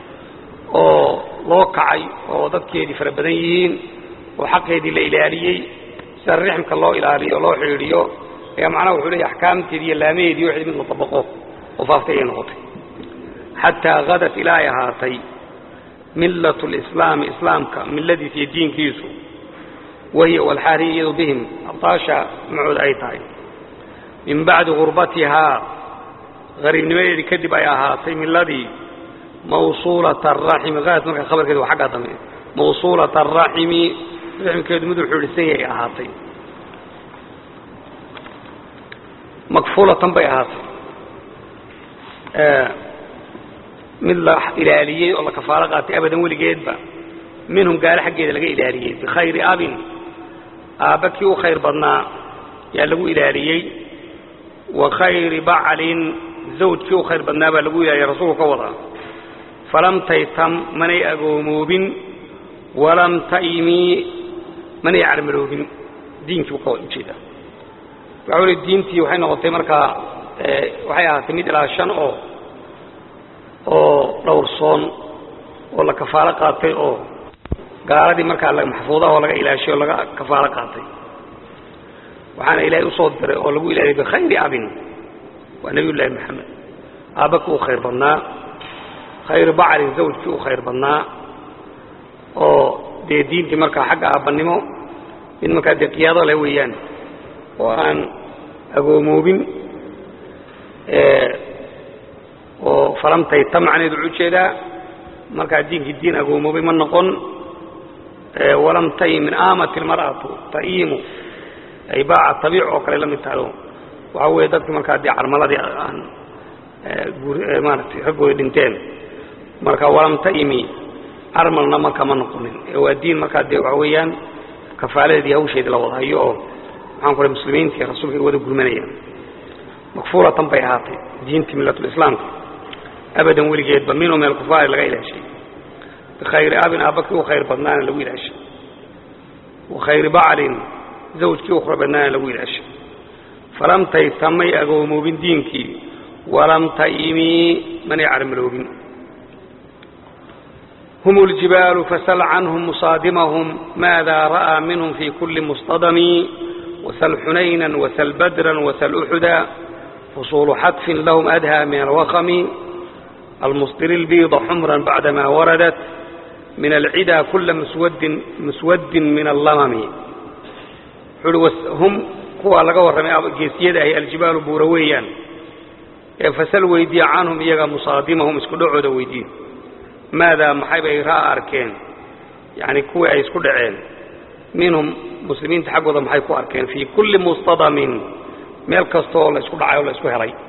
oo loo kacay oo dadkeedii fara badan yihiin oo xaqeedii la ilaaliyey sida rixmka loo ilaaliyo o loo xidhiidhiyo ayaa macnaha wuxuu leeyahy axkaamteedii iyo laamaheedii wixii mid la dabaqo oo faaftay ayay noqotay xataa hadat ilaa ay ahaatay millat lislaami islaamka milladiisa iyo diinkiisu wahiya walxaariya iyadu bihim abdaasha macooda ay tahay min bacdi gurbatihaa hariibnimadeedii kadib ay ahaatay milladii mawsuulata araximi haad marka khabarkeedu waa xaggaa dambe mawsuulata araximi rixmkeedu miduu xidhisan yahay ahaatay makfuulatan bay ahaatay mid la ilaaliyey oo la kafaalo qaatay abadan weligeedba minhum gaalo xaggeeda laga ilaaliyey bikhayri abin aabba kii u khayr badnaa yaa lagu ilaaliyey wa khayri baclin zawjkii u khayr badnaa baa lagu ilaaliyey rasuulku ka wadaa falam taytam manay agoomoobin walam ta'imii manay carmaroobin diinkii buu ka ujeeda waxa weli diintii waxay noqotay markaa waxay ahaatay mid ilaa shan oo oo dhowrsoon oo la kafaalo qaatay oo gaaladii markaa maxfuudaha oo laga ilaashay oo laga kafaalo qaatay waxaana ilaahay usoo diray oo lagu ilaaliyay bikhayri abin waa nebiy llaahi maxamed aabba kii u khayr badnaa khayru bacrin zawjkii u khayr badnaa oo dee diintii markaa xagga aabbanimo mid markaa dee qiyaado leh weeyaan oo aan agoomoobin oo falamtayta macneedu wuxuu ujeedaa markaa diinkii diin agoomoobay ma noqon walam tayi min aamati almar'atu ta'iimu ay baaca tabiic oo kale la mid tahay waxaa weeye dadkii markaa dee carmaladii aan maaratay raggooda dhinteen marka walam ta'imi carmalna marka ma noqonin ee waa diin markaa dee waxa weeyaan kafaaladeedii hawsheedii la wada hayo oo maxaan ku muslimiintii rasuulka ay wada gurmanayaan makfuulatan bay ahaatay diintii millatulislaamka abadan weligeedba minhu min alkufaari laga ilaashay bikhayri abin aabakii u khayr badnaana lagu ilaashay wa khayri baclin zawjkii u khayr badnaana lagu ilaashay falam taytamay agoomoobin diinkii walam taimii manay carmaloobin hum اljibaalu fasal canhum musaadimahum maada ra'aa minhum fi kuli mustadami wasl xunayna wasl badra wasl uxuda fusuulu xatfin lahum adhى min alwakmi almusdiri اlbiida xumra bacdama waradat min alcida kula muswadin min allamami hum kuwaa laga warramay geesiyada ahi aljibaalu buura weeyaan ee fasal weydiya canhum iyaga musaadimahum isku dhacooda weydiye maadaa maxay bay raa arkeen yani kuwii ay isku dhaceen minhum muslimiinta xaggooda maxay ku arkeen fii kulli mustadamin meel kastaoo la isku dhacay oo la isku helay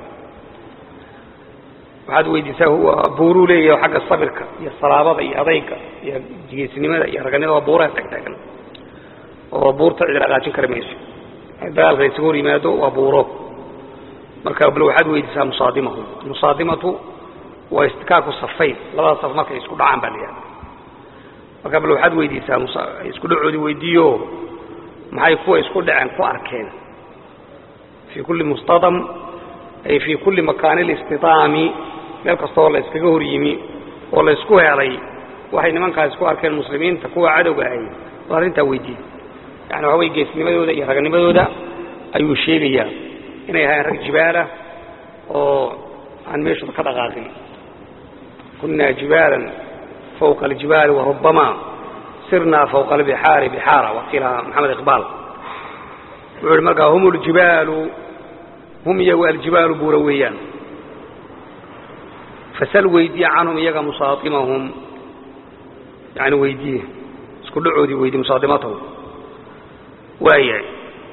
waxaad weydiisaa buuruu leeyahay xagga sabirka iyo salaabada iyo adayga iyo geesinimada iyo raganimada waa buuraha taagtaagan oo buurta cid dhaqaajin kari mayso dagaalka isaga hor yimaado waa buuro marka bal waxaad weydiisaa musaadimahum musaadimatu waa istikaaku safayn labada saf markay isku dhacaan baa la yihahda marka bal waxaad weydiisaa isku dhacoodii weydiiyo maxay kuwa isku dhaceen ku arkeen fii kulli mustadam ay fii kulli makaani listidaami meel kastaoo la iskaga hor yimi oo la isku helay waxay nimankaas ku arkeen muslimiinta kuwa cadowga ahay bal arrintaa weydiiye yani waxa weye geesnimadooda iyo raganimadooda ayuu sheegayaa inay ahaayeen rag jibaalah oo aan meeshooda ka dhaqaaqin kunaa jibaalan fawqa aljibaali warubama sirnaa fawqa albixaari bixaara wakiila maxamed iqbaal wuxuu ihi markaa hum ljibaalu hum iyagu aljibaalu buura weeyaan fasal weydiye canhum iyaga musaaimahum yani weydiye isku dhacoodii weydiye musaadimatahum waayahay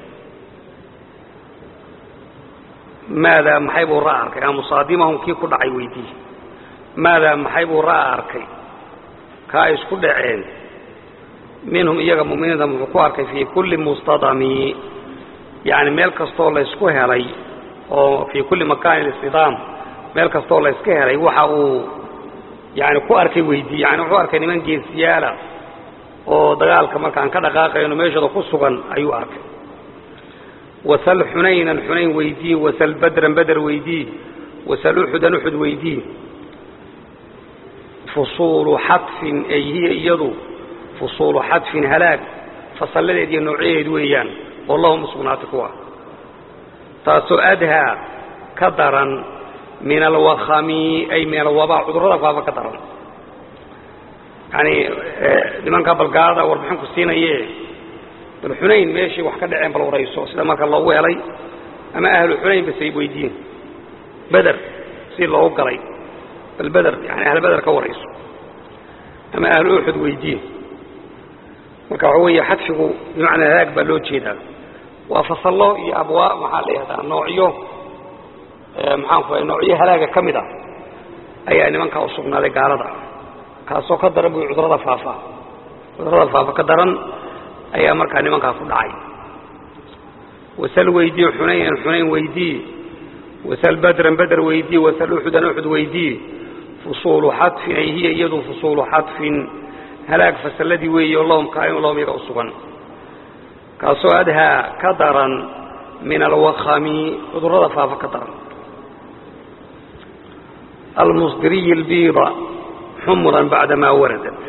maadaa maxay buu ra'a arkay musaadimahum kii ku dhacay weydiiye maadaa maxay buu ra'a arkay ka ay isku dhaceen minhum iyaga mu'miniinta muxuu ku arkay fii kulli mustadami yani meel kastoo la ysku helay oo fii kulli makaani istidaam meel kastoo la yska helay waxa uu yani ku arkay weydiiye yani wuxuu arkay niman geesiyaala oo dagaalka markaan ka dhaqaaqayno meeshooda ku sugan ayuu arkay wasal xunaynan xunayn weydii wasal badran bader weydii wasal uxudan uxud weydii fusuulu xadfin ay hiya iyadu fusuulu xadfin halaag fasalladeed iyo noocyadeed weeyaan oo lahum usugnaatay kuwa taasoo adhaa ka daran min alwakhami ay min alwabaa cudurrada faafa ka daran yani nimanka balgaalada warbixinku siinaye bal xunayn meeshii wax ka dhaceen bal warayso sida marka loogu helay ama ahlu xunayn basay weydiin beder si loogu galay bal beder yani ahl beder ka warayso ama ahlu uxud weydiin marka waxa weeye xadfigu bimacnaa halaag baa loo jeedaa waa fasallo iyo abwaa maxaa la yihahdaa noocyo maxaan ku noocyo halaaga ka mid a ayaa nimankaa u sugnaaday gaalada kaasoo ka daran bu cudurada faafa cudurada faafa ka daran ayaa markaa nimankaa ku dhacay wasal weydii xunaynan xunayn weydii wasal badran bader weydii wasal uxudan uxud weydii fusuulu xadfin ay hiya iyadu fusuulu xadfin halaag fasalladii weeye o lahum kaainu lahum iyaga u sugan kaasoo adhaa ka daran min alwakhami cudurada faafa ka daran almusdiriyi albiida xumuran bacdamaa waradat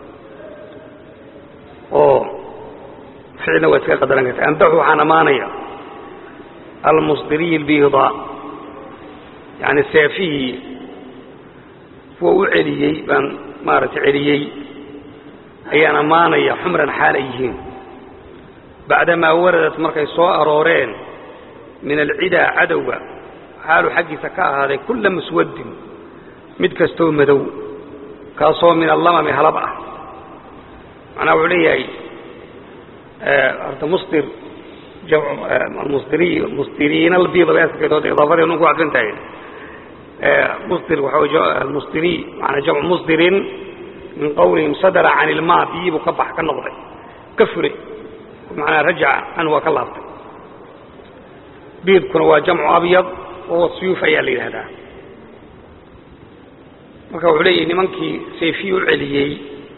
oo ficilna waa iska qadaran karta amdaxu waxaan ammaanaya almusdiriyi albiida yani seefihii kuwa u celiyey baan maaragtay celiyey ayaan ammaanaya xumran xaal ay yihiin bacdamaa waradat markay soo arooreen min alcidaa cadowga xaalu xaggiisa ka ahaaday kulla muswaddin mid kastoo madow kaasoo min allamami halab ah macnaha wuxuu leeyahay horta musdir musdiriy musdiriina albiida bay asalkeedood idaafadii nunku cadfan tahay musdir waxa wey musdiriy maanaa jamcu musdirin min qawlihim sadara can ilmaa biyii buu ka bax ka noqday ka furay macnaa rajaca canhu waa ka laabtay biidkuna waa jamcu abyad wahuwa suyuuf ayaa la yidhahdaa marka wuxuu leeyahay nimankii sayfiyi u celiyey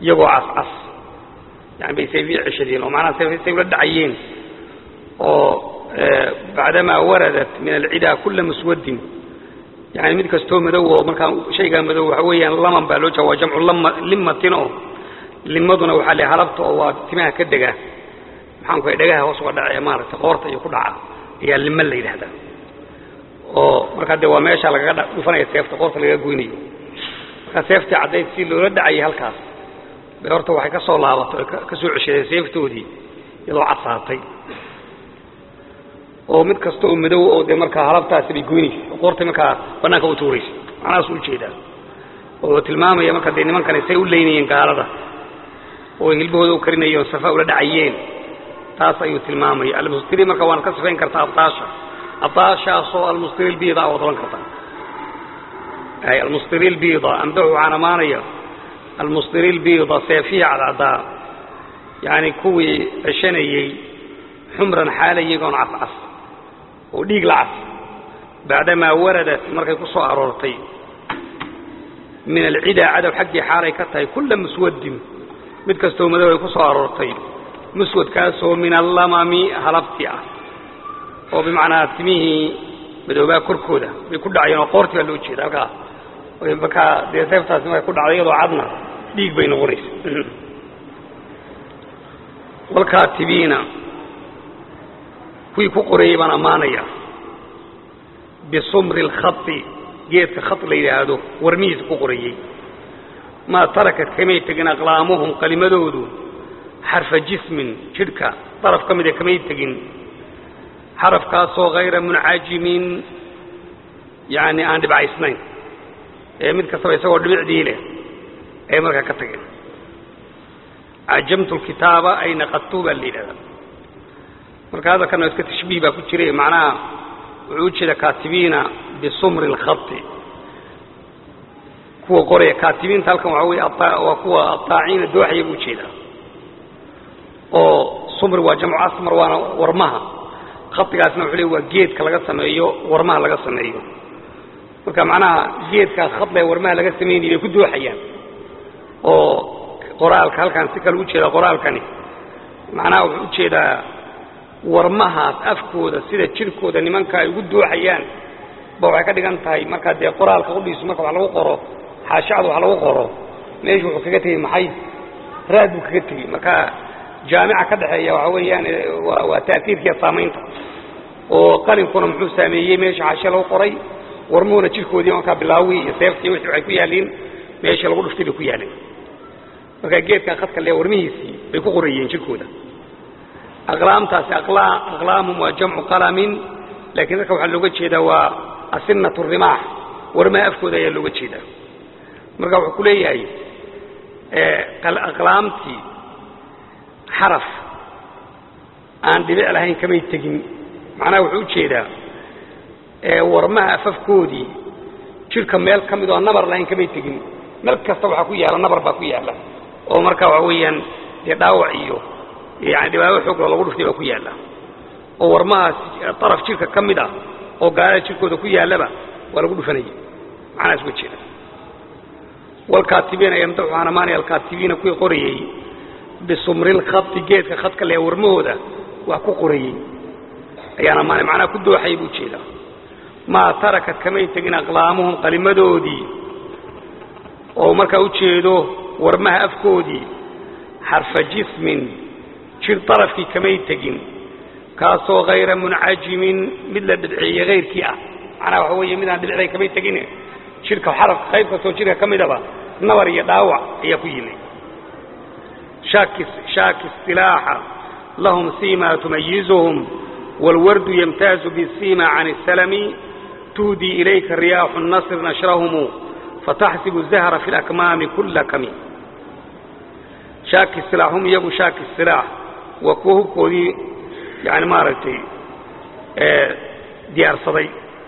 iyagoo cascas yani bay sayfihii ceshadeen oo macnaha say ula dhacayeen oo bacdamaa waradat min alcidaa kula muswadin yani mid kastoo madow oo markaa shaygaa madow waxa weeyaan laman baa loo jeeda waa jamcu limatin oo limaduna waxaa le halabta oo waa timaha ka dega maxaanku dhagaha hoos uga dhace maaragtay qoorta iyo ku dhaca ayaa lima la yidhahdaa oo markaa dee waa meesha lagaga dhufanaya seefta qoorta lagaga goynayo markaa seeftii caddayd si loola dhacayay halkaas bay horta waxay ka soo laabatay oo ka soo ceshadeen seeftoodii iyadoo cadsaatay oo mid kasta oo madow oo dee markaa halabtaasi bay goynaysa oo qoortay markaa bannaanka u tuuraysa macnahaas u ujeedaa oo tilmaamaya marka dee nimankani say u leynayeen gaalada oo hilbahooda u karinayeen oo safa ula dhacayeen taas ayuu tilmaamaya almustiri marka waana ka sifayn kartaa abdaasha abdaashaasoo almustiri lbiida waad odhan kartaa ay almustiri lbiida amdaxu waxaan amaanaya almustiri lbiida seefihii cadcaddaa yani kuwii ceshanayey xumran xaala iyagoon cascas oo dhiig la cas bacdamaa waradat markay ku soo aroortay min alcidaa cadow xaggii xaalay ka tahay kulla muswadin mid kastoo madow ay ku soo aroortay muswadkaasoo min allamami halabti ah oo bimacnaa timihii madoobaa korkooda bay ku dhacayeen oo qoortii baa loo jeeda halkaa markaa dee seeftaasi markay ku dhacday iyadoo cadna dhiig bay noqonaysa walkaatibiina kuwii ku qoreeyey baan ammaanaya bisumri alkhai geedka khat la yidhaahdo warmihiisa ku qoreeyey maa tarakat kamay tegin aqlaamuhum qalimadoodu xarfa jismin jidhka daraf ka mida kamay tegin xarafkaasoo hayra muncajimin yani aan dhibcaysnayn ee mid kastaba isagoo dhibicdii leh ay markaa ka tageen cajamtu lkitaaba ay naqadtu baa la yidhahdaa marka hadalkana iska tashbiih baa ku jiray macnaha wuxuu ujeeda kaatibiina bisumri اlkhai kuwa qoraya kaatibiinta halkan waxaa wey waa kuwa aaaciina dooxaya buu ujeedaa oo sumri waa jamcu asmar waana warmaha khaigaasna wuxuu le waa geedka laga sameeyo warmaha laga sameeyo marka macnaha geedkaa khadle warmaha laga sameynaya bay ku dooxayaan oo qoraalka halkaan si kale ujeeda qoraalkani macnaha wuxuu ujeedaa warmahaas afkooda sida jirkooda nimanka ay ugu dooxayaan ba waxay ka dhigan tahay markaa dee qoraalka udhiisu marka wax lagu qoro xaashacda wax lagu qoro meeshu wuxuu kaga tegey maxay raad buu kaga tegey marka jaamica ka dhexeeya waxa weeyaan waa ta'siirkiiya saamaynta oo qalinkuna muxuu saameeyey meesha xaashe lagu qoray warmuhuna jirkoodii markaa bilaawi iyo seeftii wixii waxay ku yaalliin meeshii lagu dhuftay bay ku yaalleen marka geedkan khadka le warmihiisii bay ku qorayeen jirkooda aqlaamtaasi aqlaamum waa jamcu qalamin laakiin dadka waxaa looga jeedaa waa asinat rimaax warmaha afkooda ayaa looga jeedaa marka wuxuu ku leeyahay aqlaamtii xaraf aan dhibic lahayn kamay tegin macnaha wuxuu ujeedaa warmaha afafkoodii jirka meel ka mid oo nabar lahayn kamay tegin meel kasta waxaa ku yaala nabar baa ku yaala oo marka waxa weeyaan dee dhaawac iyo yani dhibaato xooglo lagu dhuftay baa ku yaalla oo warmahaas daraf jirka ka mid ah oo gaalada jirkooda ku yaallaba waa lagu dhufanaya macnahaas uga jeeda walkaatibiina yamdaxu waxaan amaanaya alkaatibiina kuwii qorayey bisumri lkhadi geedka khadka le warmahooda wax ku qorayey ayaan amaanay macnaha ku dooxayay buu jeedaa maa tarakat kamay tegin aqlaamuhum qalimadoodii oo markaa ujeedo warmaha afkoodii xarfa jismin jir darafkii kamay tegin kaasoo hayra muncajimin mid la dhibceeyey hayrkii ah macnaha waxa weeye midaan dhibicday kamay tegin jirka xarafka qayb kastoo jirka ka midaba nabar iyo dhaawac ayaa ku yimid shaaki istilaaxa lahum sima tumayizuhum wاlwardu yamtaazu bsima can الsalmi tuhdii ilayka riyaaxu الnasr nashrahumu fataxsibu zahra fi اlakmaami kula kami shaaki istilaax hum iyagu shaaki istilaax waa kuwa hubkoodii yani maaragtay diyaarsaday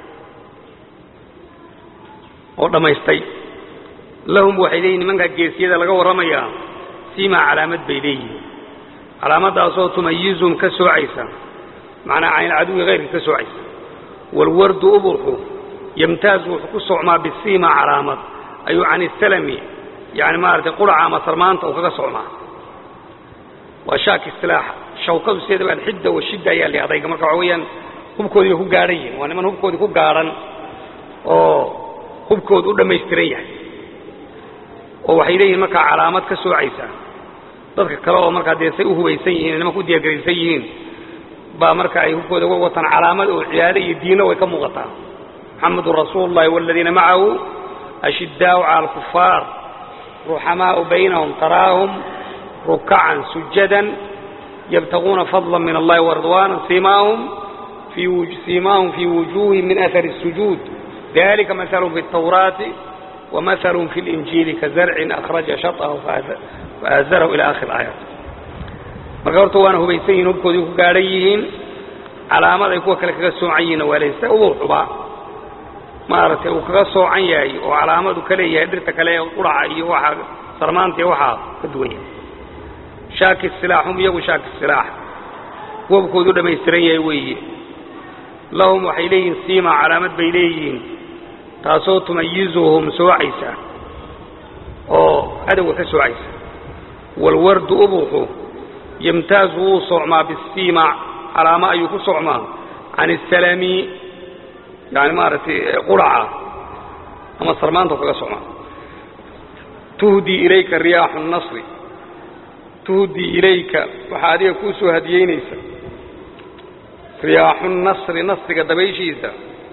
oo dhammaystay lahum waxay leeyihin nimankaa geesiyada laga warramayaa siimaa calaamad bay leeyihiin calaamadaasoo tumayizum ka soocaysa macnaa caynilcaduwi hayrka ka soocaysa waalwardu uburxu yamtaazu wuxuu ku socmaa bisiima calaamad ayuu can isalami yani maaragtay quraca ama sarmaanta uu kaga socmaa waa shaaki istilaaxa shawkadu sideedaba alxidda washidda ayaa la adayga marka waxa weeyaan hubkoodii bay ku gaadhan yihin waa niman hubkoodii ku gaadhan oo hubkoodu u dhammaystiran yahay oo waxay leeyihin markaa calaamad ka soocaysa dadka kale oo markaa dee say u hubaysan yihiin nimanka u diyaargaraysan yihiin baa marka ay hubkooda uga wataan calaamad oo cibaado iyo diinna way ka muuqataa muxamedun rasuulu llahi waladiina macahu ashiddaau cala alkufaar ruxamaau baynahum taraahum rukacan sujadan yabtaguuna fadla min allahi waridwaana simaahum siimaahum fii wujuuhim min ahari الsujuud dalika mahalum fi الtawraati wamahalum fi اlinjiili kazarcin akhraja shaطahu faazarahu ila akhir aayaat marka horta waana hubaysan yihin hubkoodii ku gaadhan yihiin calaamad ay kuwa kale kaga soocan yihiinna waa laysa ubuuxuba maaragtay uu kaga soocan yahay oo calaamadu ka leeyahay dhirta kale ee quraca iyo waxaa sarmaanta iyo waxaa ka duwan yahay shaaki silaax hum iyagu shaaki silaax hubkoodu dhammaystiran yahay weeye lahum waxay leeyihiin siima calaamad bay leeyihiin taasoo tumayizuhum soocaysa oo cadowga ka soocaysa waalwardu ubuuxu yamtaazu wuu socmaa bisiima calaamo ayuu ku socmaa can isalami yani maaragtay quraca ama sarmaanta kaga socmaa tuhdii ilayka riyaaxu nasri tuhdii ilayka waxaa adiga kuu soo hadiyeynaysa riyaaxu nasri nasriga dabayshiisa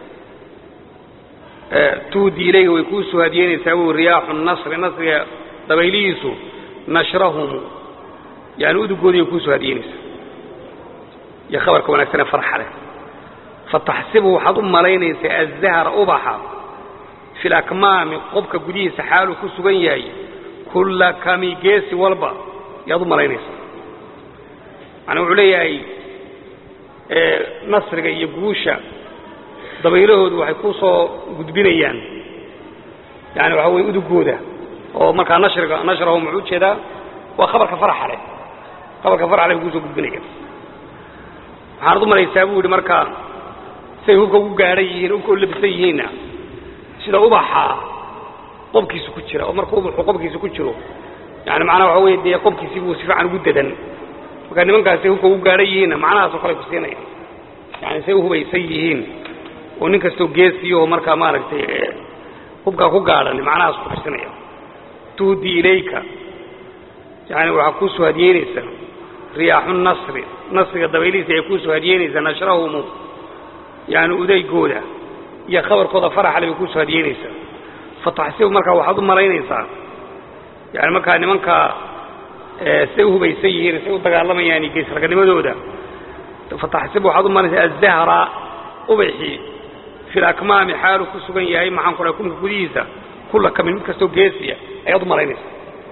tuhdii ilayka way kuu soo hadiyeynaysaa wy riyaaxu nasri nasriga dabaylihiisu nashrahum yani udugoodiiay kuu soo hadiyeynaysaa iyo khabarka wanaagsanee farxa leh fataxsibu waxaad u malaynaysaa azahra ubaxa fi lakmaami qobka gudihiisa xaaluu ku sugan yahay kulla kami geesi walba yaad u malaynaysaa macnaa wuxuu leeyahay nasriga iyo guusha dabaylahoodu waxay ku soo gudbinayaan yani waxaa weye udugooda oo markaa nashriga nashrahum wuxuu ujeedaa waa khabarka faraxa leh khabarka faraxa leh bay kusoo gudbinayaan waxaanad u malaysaa buu yidhi markaa say hubka ugu gaadhan yihiin hubka u labisan yihiinna sida ubaxa qobkiisa ku jira oo marka ubaxu qobkiisa ku jiro yani macnaha waxa wey dee qobkiisii buu si fiican ugu dadan marka nimankaas say hubka ugu gaadhan yihiinna macnahaasoo kale ku siinayaan yani say u hubaysan yihiin oo nin kastoo geesiyaho markaa maaragtay hubkaa ku gaadhan macnahaas ku tusinaya tuhdii ilayka yani waxaa kuu soo hadiyeynaysaa riyaaxu nasri nasriga dabaylihiisa ay kuu soo hadiyeynaysaa nashrahumu yani udaygooda iyo khabarkooda faraxale bay kusoo hadiyeynaysaa fataxsibu markaa waxaad u malaynaysaa yani markaa nimankaa say u hubaysan yihiin say u dagaalamayaan iyo geesragnimadooda fataxsibu waxaad u malaynaysaa azahra ubaxii fi lakmaami xaalu ku sugan yahay maxaan ku dhahay kunka gudihiisa kulla kamin mid kastoo geesiya ayaad u malaynaysaa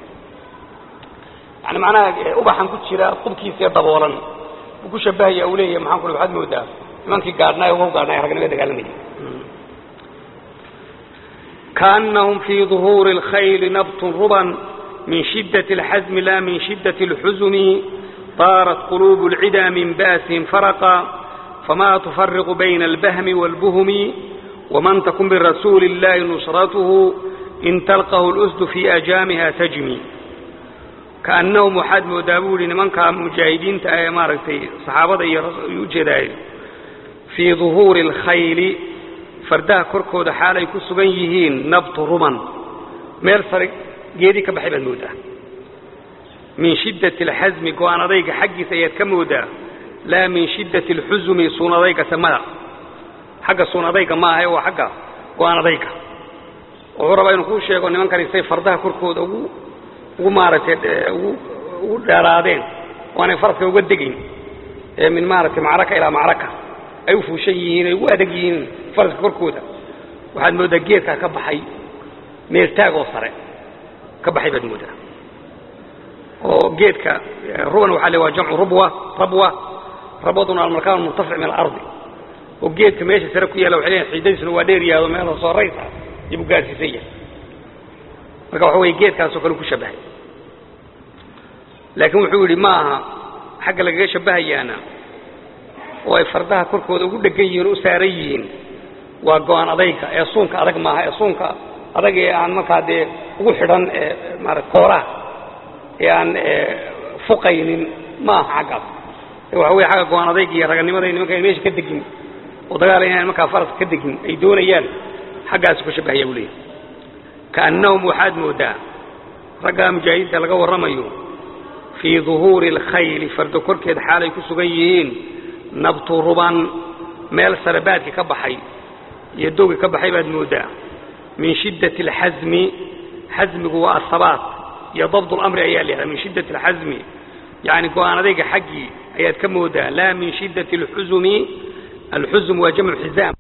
yani macnaha ubaxan ku jira qubkiisa ee daboolan buu ku shabahaya uu leeyahay maxaan ku dhahay waxaad moodaa nimankii gaadhnaayo uga gaadhnaayo ragnimada dagaalamayay kaannahum fii duhuuri اlkhayli nabtun ruban min shidaة اlxasmi la min shidaة اlxusuni طaarat quluub اlcida min ba'sihim faraqa fama tufariqu bayna اlbahmi wاlbuhmi waman takun birasuuli اllahi nusratuhu in talqahu اlusdu fii ajaamiha tajmi kaannahum waxaad moodaa buu yihi nimankaa mujaahidiinta ah ee maaragtay saxaabada iyo ujeedaay fii duhuuri alkhayli fardaha korkooda xaal ay ku sugan yihiin nabtu ruman meel sare geedii ka baxay baad moodaa min shiddati alxasmi go-aan adayga xaggiisa ayaad ka moodaa laa min shiddati alxusumi suun adayga samada xagga suun adayga maaha waa xagga go-aan adayga wuxuu rabaa inuu kuu sheego nimankani say fardaha korkooda ugu ugu maaragtay ugu ugu dheeraadeen waanay faraska uga degayn ee min maaragtay macraka ilaa macraka ay u fuushan yihiin ay ugu adag yihiin faraska korkooda waxaad mooddaa geedkaa ka baxay meeltaagoo sare ka baxay baad mooddaa oo geedka ruban waxaa le waa jamcu rubwa rabwa rabwaduna almarkaan murtafic min alardi oo geedka meesha sare ku yaalla waxay leeyihin xiidadiisuna waa dheer yaado meel hoosoo raysa ayuu gaarsiisan yahay marka waxa weye geedkaasoo kale ku shabahay laakiin wuxuu yidhi ma aha xagga lagaga shabahayaana oo ay fardaha korkooda ugu dhegan yihiin o u saaran yihiin waa go-aan adayga ee suunka adag maaha ee suunka adag ee aan markaa dee ugu xidhan maarata kooraha ee aan fuqaynin ma aha xaggaas waxa wey agga go-aan adayg iyo raganimada nimanka ay meesha ka degin oo dagaal inaan markaa faraska ka degin ay doonayaan xaggaasi ku shabahaya buu leeyahy kaannahum waxaad moodaa raggaa mujaahidiinta laga warramayo fii duhuuri alkhayli fardo korkeed xaalay ku sugan yihiin nabtu ruban meel sarabaadki ka baxay iyo dowgi ka baxay baad moodaa min shiddati alxasmi xasmigu waa asabaat iyo dabd lamri ayaa la yihahda min shiddati alxasmi yani go-aan adayga xaggii ayaad ka moodaa laa min shiddati alxusumi alxusm waa jamcu xizaam